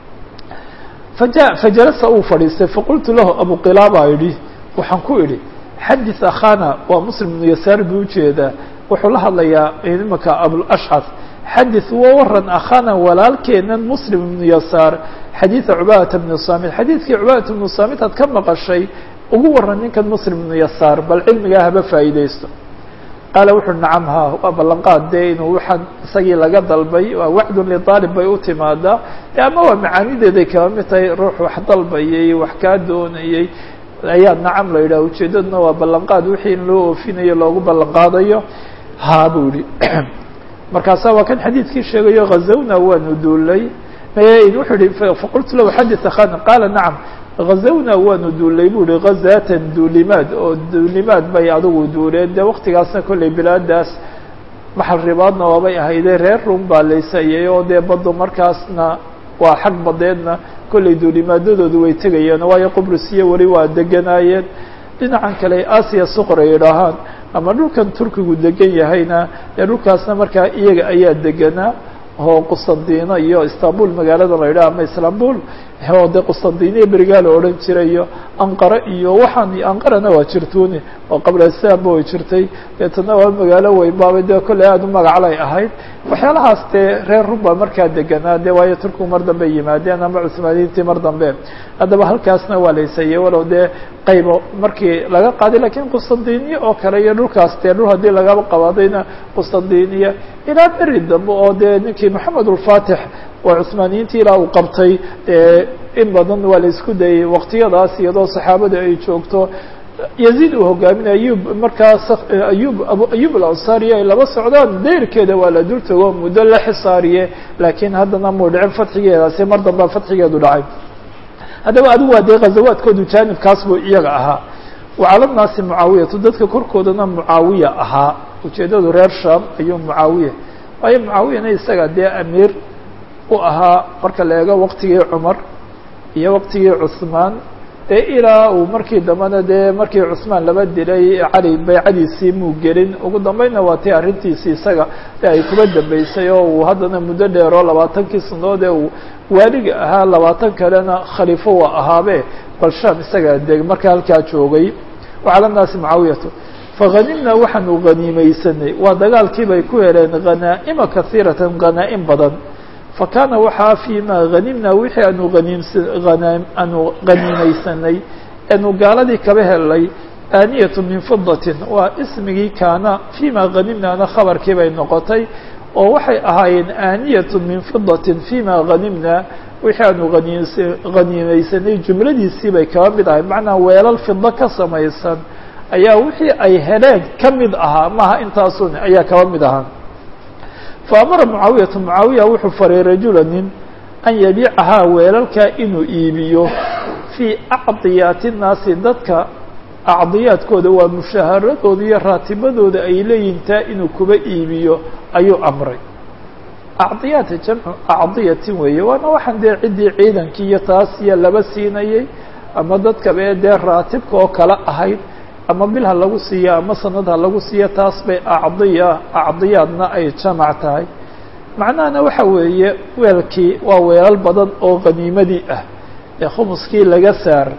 faja fajalasa uu fadhiistay faqultu lahu abuqilaaba yidhi waxaan ku idhi xadis akhana waa muslim ibnu yasaar buu ujeedaa wuxuu la hadlayaa imaka abulashcas xadis wa waran akhana walaalkeenan muslim ibnu yasaar xadiida cubaadata bni samit xadiidkii cubaadata bnu samit aad ka maqashay ugu waran ninkan muslim ibnu yasaar bal cilmigaa haba faa'iidaysto qaala wuxu nacam ha waa ballanqaad dee inuu waxaan isagii laga dalbay waa wacdun lidaalib bay u timaadaa de ama waa macaanideeday kaba mid tahay ruux wax dalbayay wax kaa doonayay ayaa nacam la yidhaha ujeedaduna waa ballanqaad wixii in loo oofinayo loogu ballanqaadayo ha buu yihi markaasa waa kan xadiidkii sheegayo hazawna waanu duulay wuxuu yihi faqultu lahu xadis akhana qaala nacam hazawna waanu duulay bu yihi ghazaatan duulimaad oo duulimaad bay adigu duuleen dee waktigaasna kolley bilaadaas maxal ribaadna waabay ahayde reer rum baa laysayay oo dee baddu markaasna waa xag badeedna kolley duulimaadadoodu way tegayeen waayo qubrisiyo weli waa deganaayeen dhinacan kale asiya suqor ay idhaahaan ama dhulkan turkigu degan yahayna dee dhulkaasna markaa iyaga ayaa deganaa oo qustandino iyo istanbul magaalada la yidhaha ama istanbul oo dee qustandiniya berigaa la odhan jiray iyo anqara iyo waxaan anqarana waa jirtuuni oo qabla islaamba way jirtay deetana waa magaalo weyn baaba dee kolley aada u magaclay ahayd waxyaalahaas dee reer ruba markaa deganaa dee waayo turkigu mar dambe yimaadeen ama cusmaaniyiintii mar dambe haddaba halkaasna waa laysayay walow dee qaybo markii laga qaaday lakiin qustandiniya oo kale iyo dhulkaas dee dhul haddii lagaba qabaadayna qustandiniya ilaa beri dambe oo dee ninkii maxamed ulfatix waa cusmaaniyiintii ilaa uu qabtay in badan waa la isku dayay waqtiyadaas iyadoo saxaabada ay joogto yaziid uu hogaaminay ayub markaas ayub abu ayub alansariya ay laba socdaan dayrkeeda waa la dul tago muddo la xisaariye laakiin haddana muu dhicin fatxigeedaasi mar dambea fatxigeedu dhacay haddaba adigu waa dee ghazawaadkoodu jaanibkaas buu iyaga ahaa wacala naasi mucaawiyatu dadka korkoodana mucaawiya ahaa ujeeddadu reer sham ayuu mucaawiya waayo mucaawiyana isaga dee amiir u ahaa marka la eego waqtigii cumar iyo waqtigii cusmaan dee ilaa uu markii dambena dee markii cusmaan laba dilay cali baycadiisii muu gelin ugu dambeynna waa tii arrintiisii isaga de ay kuba dambeysay oo uu haddana muddo dheer oo labaatankii sanadood ee uu waaliga ahaa labaatan kalena khaliifo waa ahaabe bal sham isagaa deg marka halkaa joogay wacala naasi mucaawiyatu fahanimna waxaanu haniimeysanay waa dagaalkii bay ku heleen khanaa'ima kasiiratan khanaa'im badan fakana waxaa fima hanimna wixii aanu haniimsa aanu haniimeysanay aanu gaaladii kaba helnay aaniyatu min fidatin waa ismigii kaana fima hanimnaana khabarkii bay noqotay oo waxay ahaayeen aaniyatu min fidatin fima hanimna wixii aanu haniims haniimeysanay jumladiisii bay kaba mid ahay macnaa weelal fido ka samaysan ayaa wixii ay heleen ka mid ahaa maaha intaasun ayaa kaba mid ahaa faamara mucaawiyatu mucaawiya wuxuu faray rajula nin an yabiicahaa weelalkaa inuu iibiyo fii acdiyaati nnaasi dadka acdiyaadkooda waa mushaaharadooda iyo raatibadooda ay leeyihin taa inuu kuba iibiyo ayuu amray acdiyaata jamcu acdiyatin weeye waana waxaan dee ciddii ciidankii iyo taas iyo laba siinayay ama dadkaba ee dee raatibka oo kale ahayd ama bil ha lagu siiya ama sanad ha lagu siiya taas bay acdiya acdiyaadna ay jamac tahay macnahana waxa weeye weelkii waa weelal badan oo qaniimadii ah ee khumuskii laga saar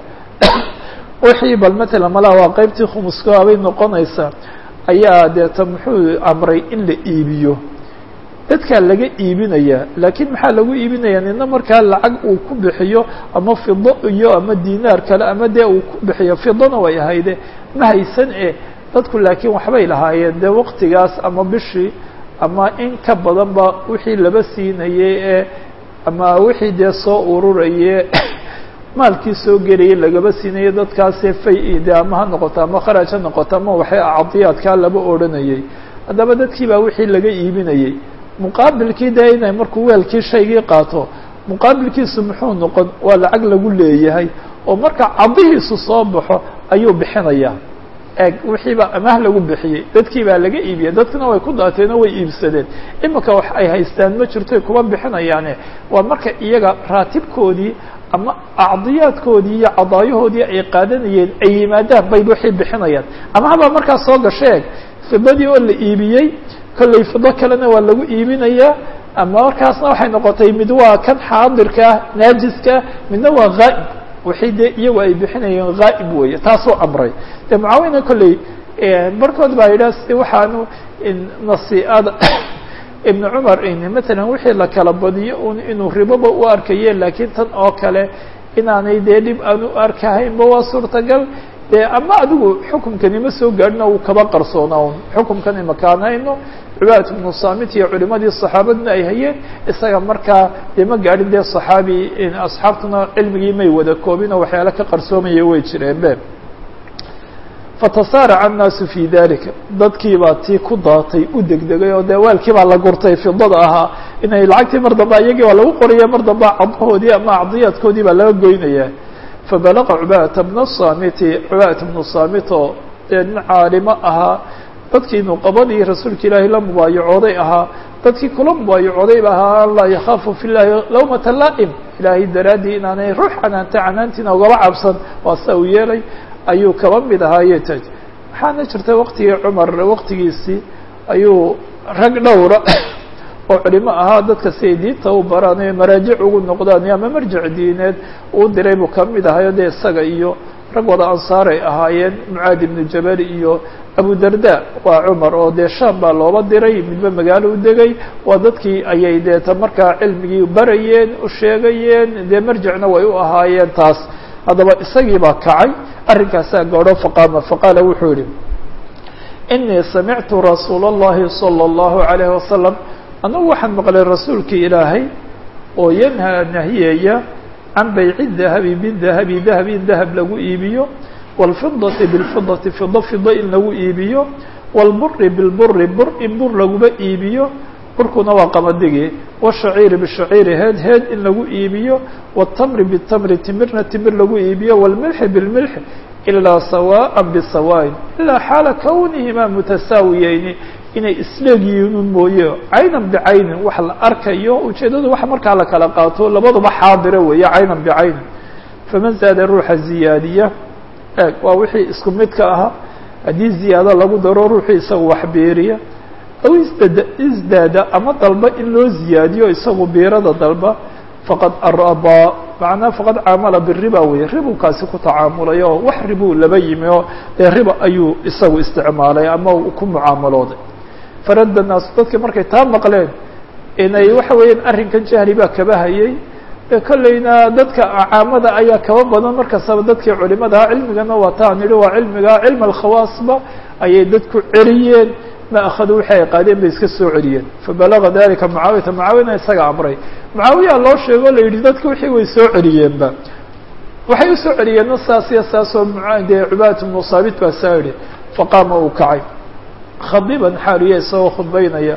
wixii bal matala malaa waa qeybtii khumuska bay noqonaysaa ayaa deeta muxuu amray in la iibiyo dadkaa laga iibinayaa laakiin maxaa lagu iibinayaa nina markaa lacag uu ku bixiyo ama fido iyo ama dinaar kale ama dee uu ku bixiyo fidona way ahayde ma haysan e dadku laakiin waxbay lahaayeen dee waqtigaas ama bishii ama in ka badan ba wixii laba siinayay ee ama wixii dee soo ururaye maalkii soo gelayay lagaba siinayo dadkaasee fay de ama ha noqoto ama kharaj ha noqoto ama waxay acdiyaadkaa laba odhanayay haddaba dadkii baa wixii laga iibinayay muqaabilkii dee inay markuu weelkii shaygii qaato muqaabilkiisu muxuu noqon waa lacag lagu leeyahay oo marka cadihiisu soo baxo ayuu bixinayaa eeg wixiibaa amaah lagu bixiyey dadkii baa laga iibiyey dadkuna way ku daateen oo way iibsadeen imika wax ay haystaan ma jirto kuma bixinayaane waa marka iyaga raatibkoodii ama acdiyaadkoodii iyo cadaayahoodii ay qaadanayeen ay yimaadaan bay wixii bixinayaan amahbaa markaas soo gasha eeg fidadii oo la iibiyey kollay fido kalena waa lagu iibinayaa ama markaasna waxay noqotay mid waa kan xaadirka ah naajiska midna waa ghaa'ib wixii dee iyagu ay bixinayeen ghaa'ib weeye taasuu amray de mucaawina kolley barkood baa yidhaha si waxaanu nasiada ibn cumar matalan wixii la kala badiyo un inuu riboba u arkaye laakiin tan oo kale inaanay dee dhib aan u arkahaynba waa suurtagal de ama adigu xukumkani ma soo gaadhin uu kaba qarsoona un xukumkan imakaan hayno cibaadatu bnu saamit iyo culimadii saxaabaduna ay hayeen isaga markaa dee ma gaadhin dee saxaabi asxaabtuna cilmigii may wada koobin oo waxyaala ka qarsoomaya way jireen be fatasaaraca annaasu fi dalika dadkii baa tii ku daatay u degdegay oo dee waalkii baa la gurtay fidada ahaa inay lacagtii mar dambe iyagii waa lagu qoraya mar dambe cadahoodii ama acdiyaadkoodii baa laga goynaya fabalaqa cubaadata bna saamiti cubaadata bnu saamit oo dee nin caalimo ahaa dadkii nuqabadii rasuulka ilaahay la mubaayacooday ahaa dadkii kula mubaayacooday ahaa an laa yakhaafu fi llahi lawmata laa'im ilaahay daraaddii inaanay ruux canaanta canaantiina ugaba cabsan waa sa uu yeelay ayuu kaba mid ahaaye taj waxaana jirta waqtigii cumar waqtigiisii ayuu rag dhowra oo culimo ahaa dadka si ay diinta u baraan ee maraajic ugu noqdaan ama marjic diineed uu diray buu ka mid ahayo dee isaga iyo rag wada ansaaray ahaayeen mucaadi ibnu jabal iyo abu darda waa cumar oo dee shaam baa looba diray midba magaalo u degay waa dadkii ayay deeta markaa cilmigii barayeen u sheegayeen dee marjicna way u ahaayeen taas haddaba isagii baa kacay arrinkaasaa gaadho faqaama faqaala wuxuu yihi inii samictu rasuula اllahi salى اllahu عalayh wasalam anagu waxaan maqlay rasuulkii ilaahay oo yanhaa nahiyaya can bayci dahabi bidahabi dahab in dahab lagu iibiyo wاlfidati biاlfidati fido fido in lagu iibiyo wاlburi bilburi bur in bur laguba iibiyo burkuna waa qamadigi wالshaciiri bishaciiri heed heed in lagu iibiyo wالtamri bitamri timirna timir lagu iibiyo wاlmilxi bilmilxi ilaa sawaaءa bisawaaءin ilaa xaala kownihimaa mutasaawiyeyni inay isleegyihiinun mooye caynan bicaynin wax la arkayo ujeedadu wax markaa la kala qaato labaduba xaadira weeye caynan bicaynin faman zaada ruuxa ziyaadiya eeg waa wixii isku midka ahaa haddii ziyaado lagu daro ruuxii isaga wax beeriya aw isdad isdaada ama dalba in loo ziyaadiyo isagu biirada dalba faqad arabaa macnaa faqad caamala biriba weeye ribukaasi ku tacaamulay oo wax ribuu laba yimi oo dee riba ayuu isagu isticmaalay ama ku mucaamalooday faradda naasu dadkii markay taa maqleen inay waxa weeyaan arrinkan jahli baa kaba hayay kolleyna dadka caamada ayaa kaba badan markastaba dadkii culimadaha cilmigana waa taan yihi waa cilmiga cilm alkhawaasba ayay dadku celiyeen ma akhaduu wixii ay qaadeen bay iska soo celiyeen fabalaga dalika mucaawiyata mucaawiyana isaga amray mucaawiya loo sheego la yidhi dadka wixii way soo celiyeenba waxay usoo celiyeenna saas iyo saasoo dee cubaadatu bnu saabit baa saa yihi faqaama uu kacay khadiban xaaliya isagoo khudbaynaya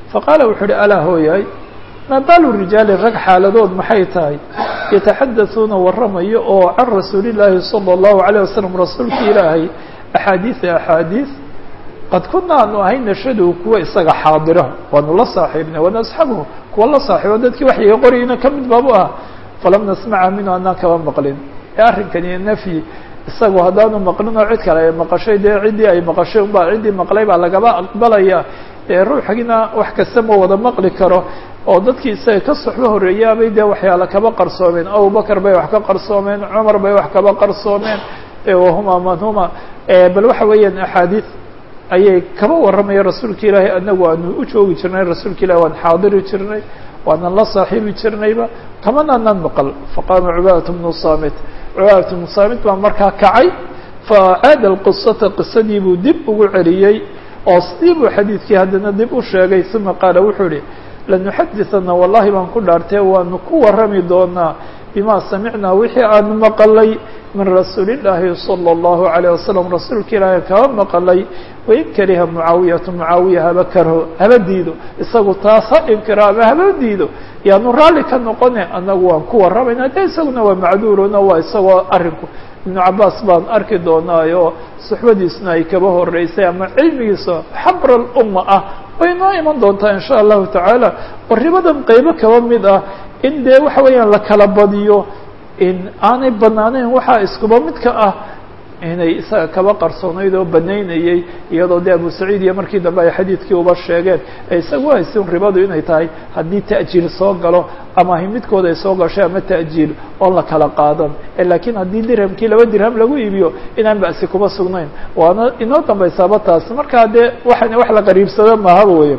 faqaala wuxuu uhi alaa hooyahay maa baalu rijaali rag xaaladood maxay tahay yataxadasuuna warramayo oo can rasuuli llaahi sala allahu alayh wasalam rasuulka ilaahay axaadiida axaadiis qad kuna aanu ahay nashadu kuwa isaga xaadira waanu la saaxiibnay wana asxaabuhu kuwa la saaxiibo dadkii waxyiga qorayna ka mid baabu ah falam nasmaca minhu anaan kaba maqlin ee arrinkani nafyi isagu haddaanu maqlin oo cid kale ay maqashay dee ciddii ay maqashay unbaa ciddii maqlay baa lagaba aqbalaya dee ruuxgina wax kasta ma wada maqli karo oo dadkii isaga ka soxbo horreeyaabay dee waxyaala kaba qarsoomeen abubakar bay wax ka qarsoomeen cumar bay wax kaba qarsoomeen wahuma man huma bal waxa weeyaan axaadiid ayay kaba warramaya rasuulka ilaahay anagu aanu u joogi jirnay rasuulka ilahi waan xaadiri jirnay waanan la saaxiibi jirnayba kamana anaan maqal faqaama cubaadat bnu saamit cubaadat bnu saamit baa markaa kacay facaada alqisata qisadii buu dib ugu celiyey oo sidii buu xadiidkii haddana dib u sheegay uma qaala wuxuu ihi lanuxadisana wallahi baan ku dhaartee waanu ku warrami doonaa bima samicnaa wixii aanu maqalay min rasuuli llaahi salى اllahu alayه wasalam rasuulka ilaahi kaba maqalay wain kariha mucaawiyatu mucaawiya haba karho haba diido isagu taas ha inkiro ama haba diido yaanu raalli ka noqone annagu waan ku warramayna de isaguna waa macduurona waa isagoo arrinku ibnu cabaas baan arki doonaayo suxbadiisna ay kaba horeysay ama cilmigiisa xabra lumma ah way noo iman doontaa in sha allahu tacaala oo ribadan qeybo kaba mid ah in dee waxa weeyaan la kala badiyo in aanay banaaneyn waxaa iskuba midka ah inay isaga kaba qarsoonayd oo banaynayey iyadoo de abu saciid iyo markii dambe ay xadiidkii uba sheegeen ee isagu haysin ribadu inay tahay haddii ta'jiil soo galo ama hi midkood ay soo gashay ama ta'jiil oon la kala qaadan laakiin haddii dirhamkii laba dirham lagu iibiyo inaan ba'si kuma sugnayn waana inoo dambaysaaba taas markaa dee waxan wax la qariibsado mahaba weya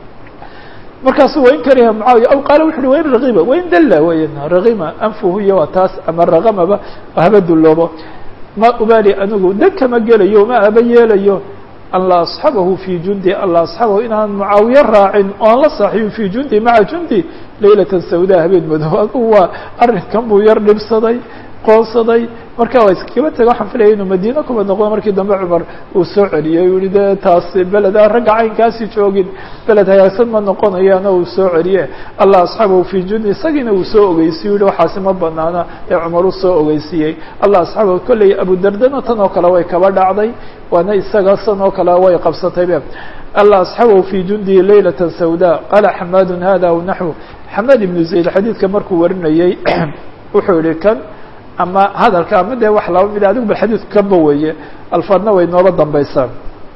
markaasu wain kariha mucaawiya aw qaala wuxu uhi wain ragiba wain dalla weyan ragima anfuhu iyo waa taas ama ragamaba haba dulloobo ma ubaali anigu dan kama gelayo ma aba yeelayo an la asxabahu fi jundi an la asxabahu inaan mucaawiye raacin oan la saaxiibin fi jundi maca jundi laylatan sawda habeen madow adugu waa arrinkan buu yar dhibsaday qoonsaday marka waa iskaba taga waxaan filaya inuu madiine kuba noqdo markii dambe cumar uu soo celiyey u yihi de taas beled aan ragga caynkaasi joogin beled hagaagsan ma noqonayaana uu soo celiye allah asxaabahu fi jundi isagiina uu soo ogeysiye u yihi waxaasi ma banaana ee cumar u soo ogeysiiyey allah asxaabahu kolley abudardana tan oo kale way kaba dhacday waana isaga san oo kale way qabsatay be allah asxaabahu fi jundihi laylata sawda qaala xamaadun hada aw naxwu xamaad ibnu zayd xadiidka markuu warinayey wuxuu yihi kan ama hadalka ama dee wax laba mid adigu bal xadiidku kaba weeye alfaadna way nooba dambaysaa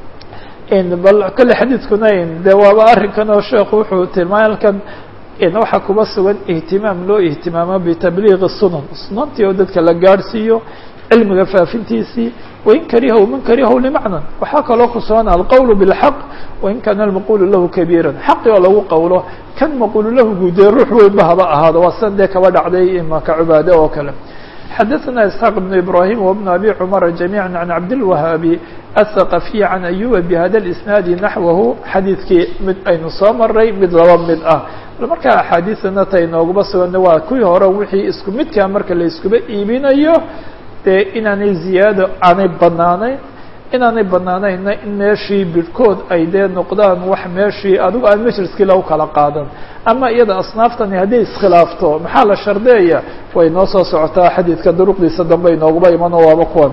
bal kale xadiidkuna de waaba arrinkan oo sheekhu wuxuu tilmaamay halkan waxaa kuba sugan ihtimaam loo ihtimaamo bitabliiqi sunan sunantii oo dadka la gaadhsiiyo cilmiga faafintiisii wain karihaw man karihaw limacnan waxaa kaloo ku sugan alqowl bاlxaq wain kaana almaqulu lahu kabiira xaqi oo lagu qowlo kan maqulu lahu guudee ruux weynba haba ahaado waa san dee kaba dhacday imaka cubaade oo kale xadaثna isxaaq بn ibrahim wbn abi cmara jamiعa can cabdilwahaabi aلthaqafiy can ayuba bhada اisnaadi naxwahu xadiidkii mid aynu soo maray mid laba mid ah markaa axaadiidana ta inoogaba sugana waa kuwii hore wixii isku midkaa marka la iskuba iibinayo dee inaanay ziyaado aanay banaanayn inaanay banaanayna in meeshii bidhkood ay dee noqdaan wax meeshii adigu aan majliskii lagu kala qaadan ama iyada asnaaftani hadday iskhilaafto maxaa la shardeeya way noo soo socotaa xadiidka duruqdiisa dambe inooguba imano waaba kuwan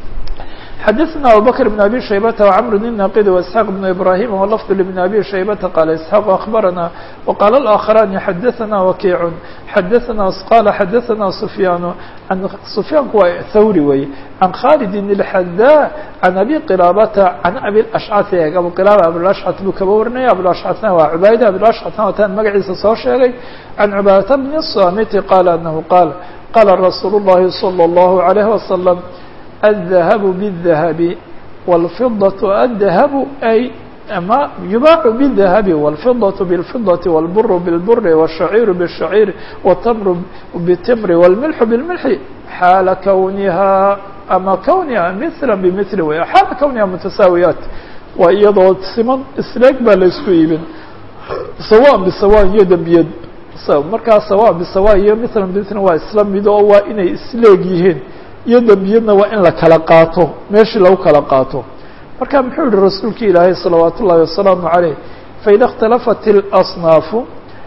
xadaثna abubakr بn abi shaybata وcmr الnaqid واسحاq بn ibrahim wlfd لبn abi shaybata qala isحاq aخbarana وqala الآkخrani xadaثna wakiic xadaثna qala xadaثna sufyaan an sufyaanku waa thawri wey can khalid الxada can abi qilabata can abi ashcث abu qilaba abuashcث buu kaba warinaya abuashcثna waa cubayd abuashcثna wataan magaciisa soo sheegay can cubaadata bn الsamiti qala anahu qaal qala rasuul الlahi slى الlahu عalيه وasلم الذهب بالذهب والفضة الذهب أي ما يباع بالذهب والفضة بالفضة والبر بالبر والشعير بالشعير والتمر بالتمر والملح بالملح حال كونها أما كونها مثلا بمثل ويا حال كونها متساويات وإيضا سمن إسلاك بالإسكو إيبن سواء بسواء يدا بيد markaa sawa bisawa iyo mثla bmثla waa isla mid oo waa inay isleeg yihiin iyo dembiyadna waa in la kala qaato meeshii lagu kala qaato marka muxuu yihi rasuulka ilaahay salawaat ullahi wasalaamu عaleyh faida اkhtalafat اlasnaafu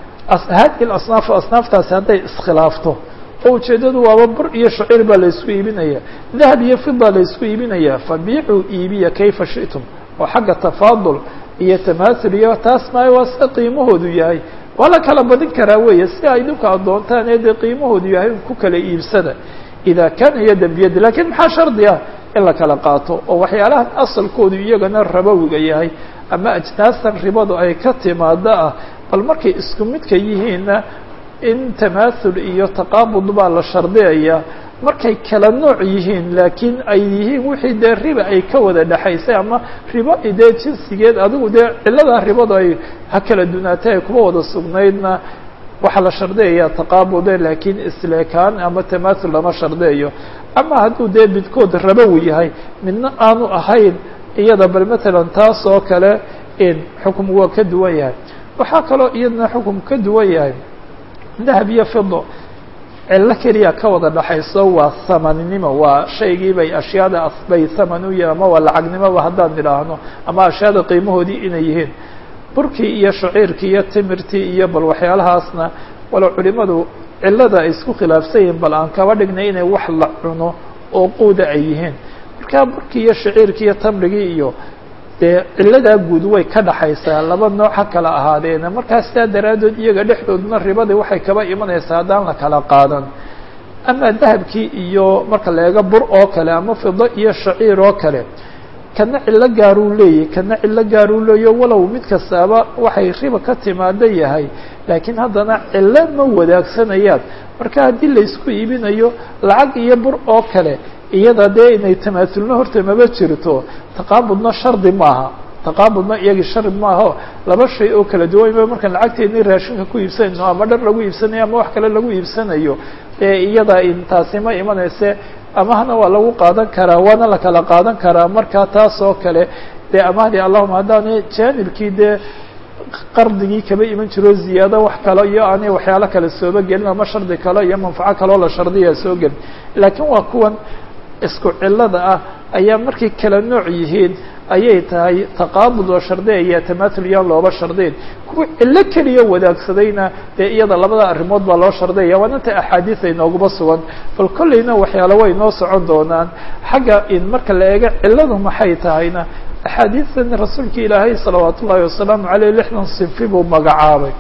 hadihi اlasnaafu asnaaftaasi hadday iskhilaafto oo ujeeddadu waaba bur iyo shaciir baa la isku iibinaya dahab iyo fida la isku iibinaya fabiicuu iibiya kayfa shiئtum oo xagga tafaadul iyo tamaasul iyo taas maayo waa sida qiimahoodu yahay waa la kala badin karaa weeye si ay idinku addoontaan ee dee qiimahoodu yahay ku kala iibsada ida kaana yadan biyadi lakiin maxaa shardi ah in la kala qaato oo waxyaalahan asalkoodu iyagana rabowiga yahay ama ajnaastan ribadu ay ka timaado ah bal markay isku midka yihiinna in tamaathul iyo taqaabud baa la shardiyaya markay kala nooc yihiin laakiin ay yihiin wixii dee riba ay ka wada dhexaysay ama ribo dee jinsigeed adigu dee cilladaa ribadu ay ha kala dunaatay ay kuma wada sugnaydna waxaa la shardiyayaa taqaabude laakiin isleekaan ama tamaathul lama shardiyayo ama hadduu dee midkood rabowi yahay midna aanu ahayn iyada bal matalan taas oo kale in xukumku waa ka duwan yahay waxaa kaloo iyadna xukum ka duwan yahay dahab iyo fido cillo keliya ka wada dhaxayso waa hamaninimo waa shaygii bay ashyaada bay haman u yihin ama waa lacagnimoba haddaan idhaahno ama ashyaada qiimahoodii inay yihiin burkii iyo shaciirkii iyo timirtii iyo bal waxyaalahaasna walo culimadu cillada ay isku khilaafsan yihiin bal aan kaba dhignay inay wax la cuno oo quuda ay yihiin markaa burkii iyo shaciirkii iyo tamrigii iyo dee cilladaa guud way ka dhaxaysaa laba nooc ha kala ahaadeena markaa sidaa daraaddeed iyaga dhexdooduna ribadii waxay kaba imanaysaa haddaan la kala qaadan ama dahabkii iyo marka la eego bur oo kale ama fido iyo shaciir oo kale kana cillo gaaruu leeyahy kana cillo gaaruu leeyo walow mid kastaaba waxay riba ka timaado yahay laakiin haddana cillo ma wadaagsanayaan marka haddii la isku iibinayo lacag iyo bur oo kale iyada dee inay tamaasulna horta maba jirto taqaabudna shardi maaha taqaabudna iyagii shardi maaho laba shay oo kala duwan ma markaan lacagteedni raashinka ku iibsanayno ama dhar lagu iibsanayo ama wax kale lagu iibsanayo ee iyada intaasi ma imanayse amahna waa lagu qaadan karaa waana la kala qaadan karaa markaa taas oo kale dee amahdii allahuma haddaana jaanibkii dee qardigii kaba iman jiro ziyaado wax kale iyo aanay waxyaalo kale sooba gelin ama shardi kale iyo manfaco kaloo la shardiya soo gelin laakiin waa kuwan isku cilada ah ayaa markay kala nooc yihiin ayay tahay taqaabud oo shardiyaya tamaathul iyaan looba shardiyn kuwa cillo keliya wadaagsadayna dee iyada labada arrimood baa loo shardiyaya waana ta axaadiis ay nooguma sugan bal kollayna waxyaalo way noo socon doonaan xagga in marka la eego cilladu maxay tahayna axaadiistan rasuulka ilaahay salawaat ullaahi wasalaamu caleyh lixdan sinfi buu magacaabay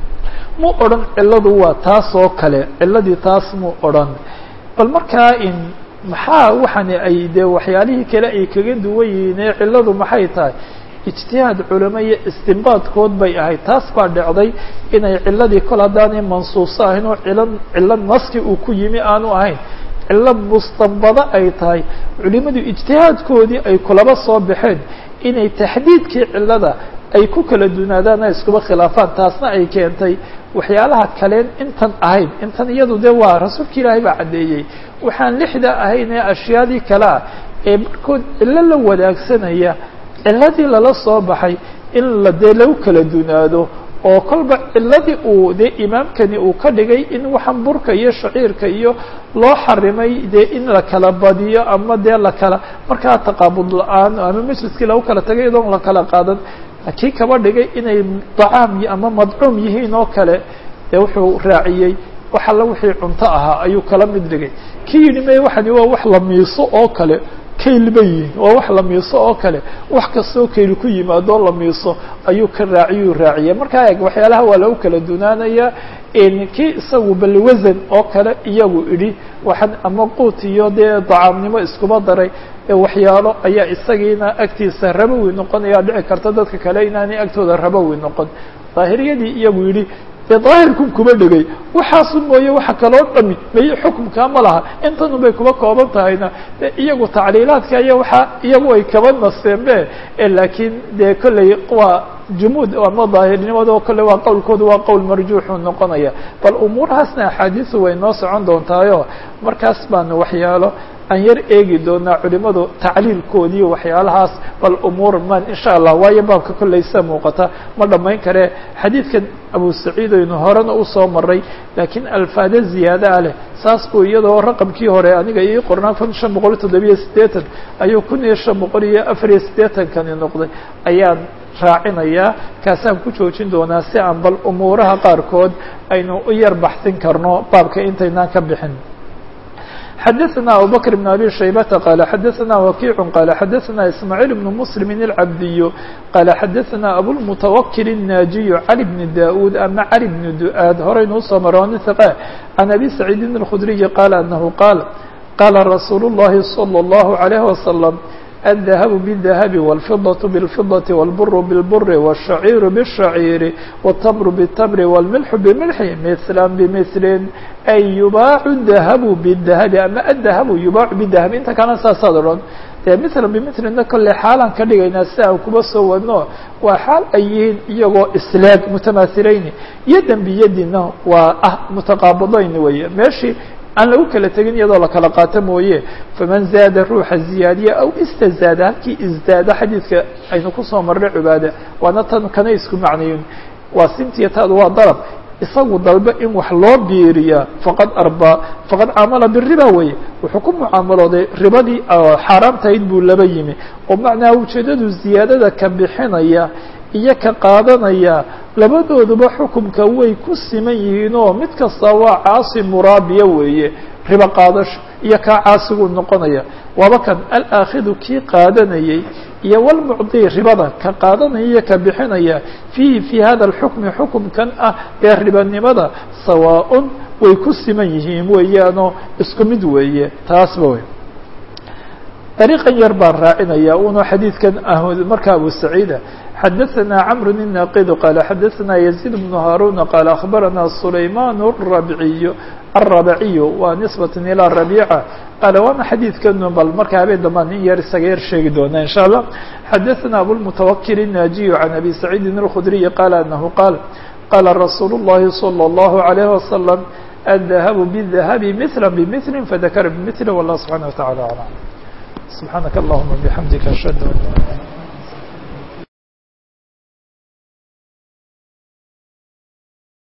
mu odhan cilladu waa taas oo kale cilladii taas mu odhan bal markaa in maxaa waxani ay dee waxyaalihii kale ay kaga duwan yihiin ee cilladu maxay tahay ijtihaad culamo iyo istinbaadkood bay ahayd taas baa dhacday inay cilladii kol haddaanay mansuuso ahayn oo cilo cillo naski uu ku yimi aanu ahayn cillo mustanbado ay tahay culimadu ijtihaadkoodii ay kulaba soo baxeen inay taxdiidkii cillada ay ku kala dunaadaan ay iskuba khilaafaan taasna ay keentay waxyaalaha kaleen intan ahayn intan iyadu de waa rasuulka ilaahay baa caddeeyey waxaan lixda ahayn ee ashyaadii kale ah ee markood cillo la wadaagsanaya cilladii lala soo baxay in la dee lagu kala dunaado oo kolba cilladii uu dee imaamkani uu ka dhigay in waxaan burka iyo shaciirka iyo loo xarimay dee in la kala badiyo ama dee la kala markaa taqaabud la-aan ama majliskii lagu kala tagay iyadoon la kala qaadan kii kaba dhigay inay dacaam ama madcuum yihiin oo kale dee wuxuu raaciyey wax alla wixii cunto ahaa ayuu kala mid dhigay kii yidhi me waxani waa wax la miiso oo kale kayl ba yihin waa wax la miiso oo kale wax kastoo kayl ku yimaadoo la miiso ayuu ka raaciyuu raaciyay markaa eeg waxyaalaha waa lagu kala dunaanaya kii isagu bal wasan oo kale iyagu idhi waxaan ama quut iyo dee dacaamnimo iskuba daray waxyaalo ayaa isagiina agtiisa rabowi noqonaya dhici karta dadka kale inaanay agtooda rabowi noqon daahiriyadii iyagu yidhi dee daahirkun kuba dhegay waxaasu mooye waxa kaloo dhami may xukumkaa ma laha intanu bay kuba kooban tahayna de iyagu tacliilaadka iyo waxa iyagu ay kaba naseenbe laakiin dee kolley waa jumuud ama daahirnimado kolley waa qowlkooda waa qowl marjuuxuu noqonaya bal umuurahaasna axaadiisu way noo socon doontaayo markaas baanu waxyaalo aan yar eegi doonaa culimadu tacliilkoodii waxyaalahaas bal umuur man insha allah waayo baabka kolleysa muuqata ma dhammayn kare xadiidkan abu saciid aynu horena usoo maray laakiin alfaado ziyaada leh saas buu iyadoo raqamkii hore aniga ii qornaa kun shan boqol toddobiyo siddeetan ayuu kun iyo shan boqol iyo afar iyo siddeetankani noqday ayaan raacinayaa kaasaan ku joojin doonaa si aan bal umuuraha qaarkood aynu u yar baxsin karno baabka intaynaan ka bixin xadaثna abubكر بن abي شhaybةa qال xadaثna وkiع qال xadaثna ismاعيل بن مسلم الcabdiy qال xadaثna abوالمتوkل الناجiي علي بن dاud ama cali بن du'اad horeynuu soo marooni ثقة عن أbي سعيid الخdري qال أنه qاal qاla رasuul الlahi صلى الله عليه وسلم الذهب بالذهب والفضة بالفضة والبر بالبر والشعير بالشعير والتمر بالتمر والملح بملح مثلا بمثل أي يباع الذهب بالذهب أما الذهب يباع بالذهب inta kana saasaad odhan dee mثلا بmثlna kolley xaalaan ka dhigaynaa si aan kuba soo wadno waa xaal ay yihiin iyagoo islaag mutamahilayn yadan biyadina waa ah mutaqaabidayn weeye meeshii aan lagu kala tegin iyadoo la kala qaato mooye faman zaada ruuxa ziyaadiya aw istazaada halkii isdaada xadiidka aynu kusoo marnay cibaada waana tan kana isku macnayin waa sintiya taadu waa dalab isagu dalbe in wax loo biiriya faqad arbaa faqad caamala biriba weye wuxuu ku mucaamalooday ribadii xaaraamtahayd buu laba yimi oo macnaha ujeedadu ziyaadada ka bixinaya iyo ka qaadanaya labadooduba xukumka way ku siman yihiin oo mid kasta waa caasi muraabiya weeye ribo qaadasho iyo kaa caasiguu noqonaya waaba kan alaakidu kii qaadanayey iyo walmucdi ribada ka qaadanaya iyo ka bixinaya fiihi fii hada alxukmi xukumkan ah ee ribanimada sawaaءun way ku siman yihiin weeyaanoo isku mid weeye taasba wey طريقا yar baan raacinaya uno xadيiثkan marka أبو سعيدة xdثna cمر الناqd qال xdثna يزيد بن هاrون qال أخبرna سليمان الربعي الربعي waa نسبة إلى ربيعة qال waana xadيiثkan bal marka habeen dambaan in yar isaga yar sheegi doona إن شhاء الله xdثna أبوالمتوkل الناجي عن أبي سعيد الخدري قال أنه قال qال رsuuل اللhi صلى الله عليه وسلم الذهب بالذهب مثلا بمثل فذكر بمثل والله سبحانه وتعالى أعلم سبحانك اللهم بحمدك أشهد أن لا إله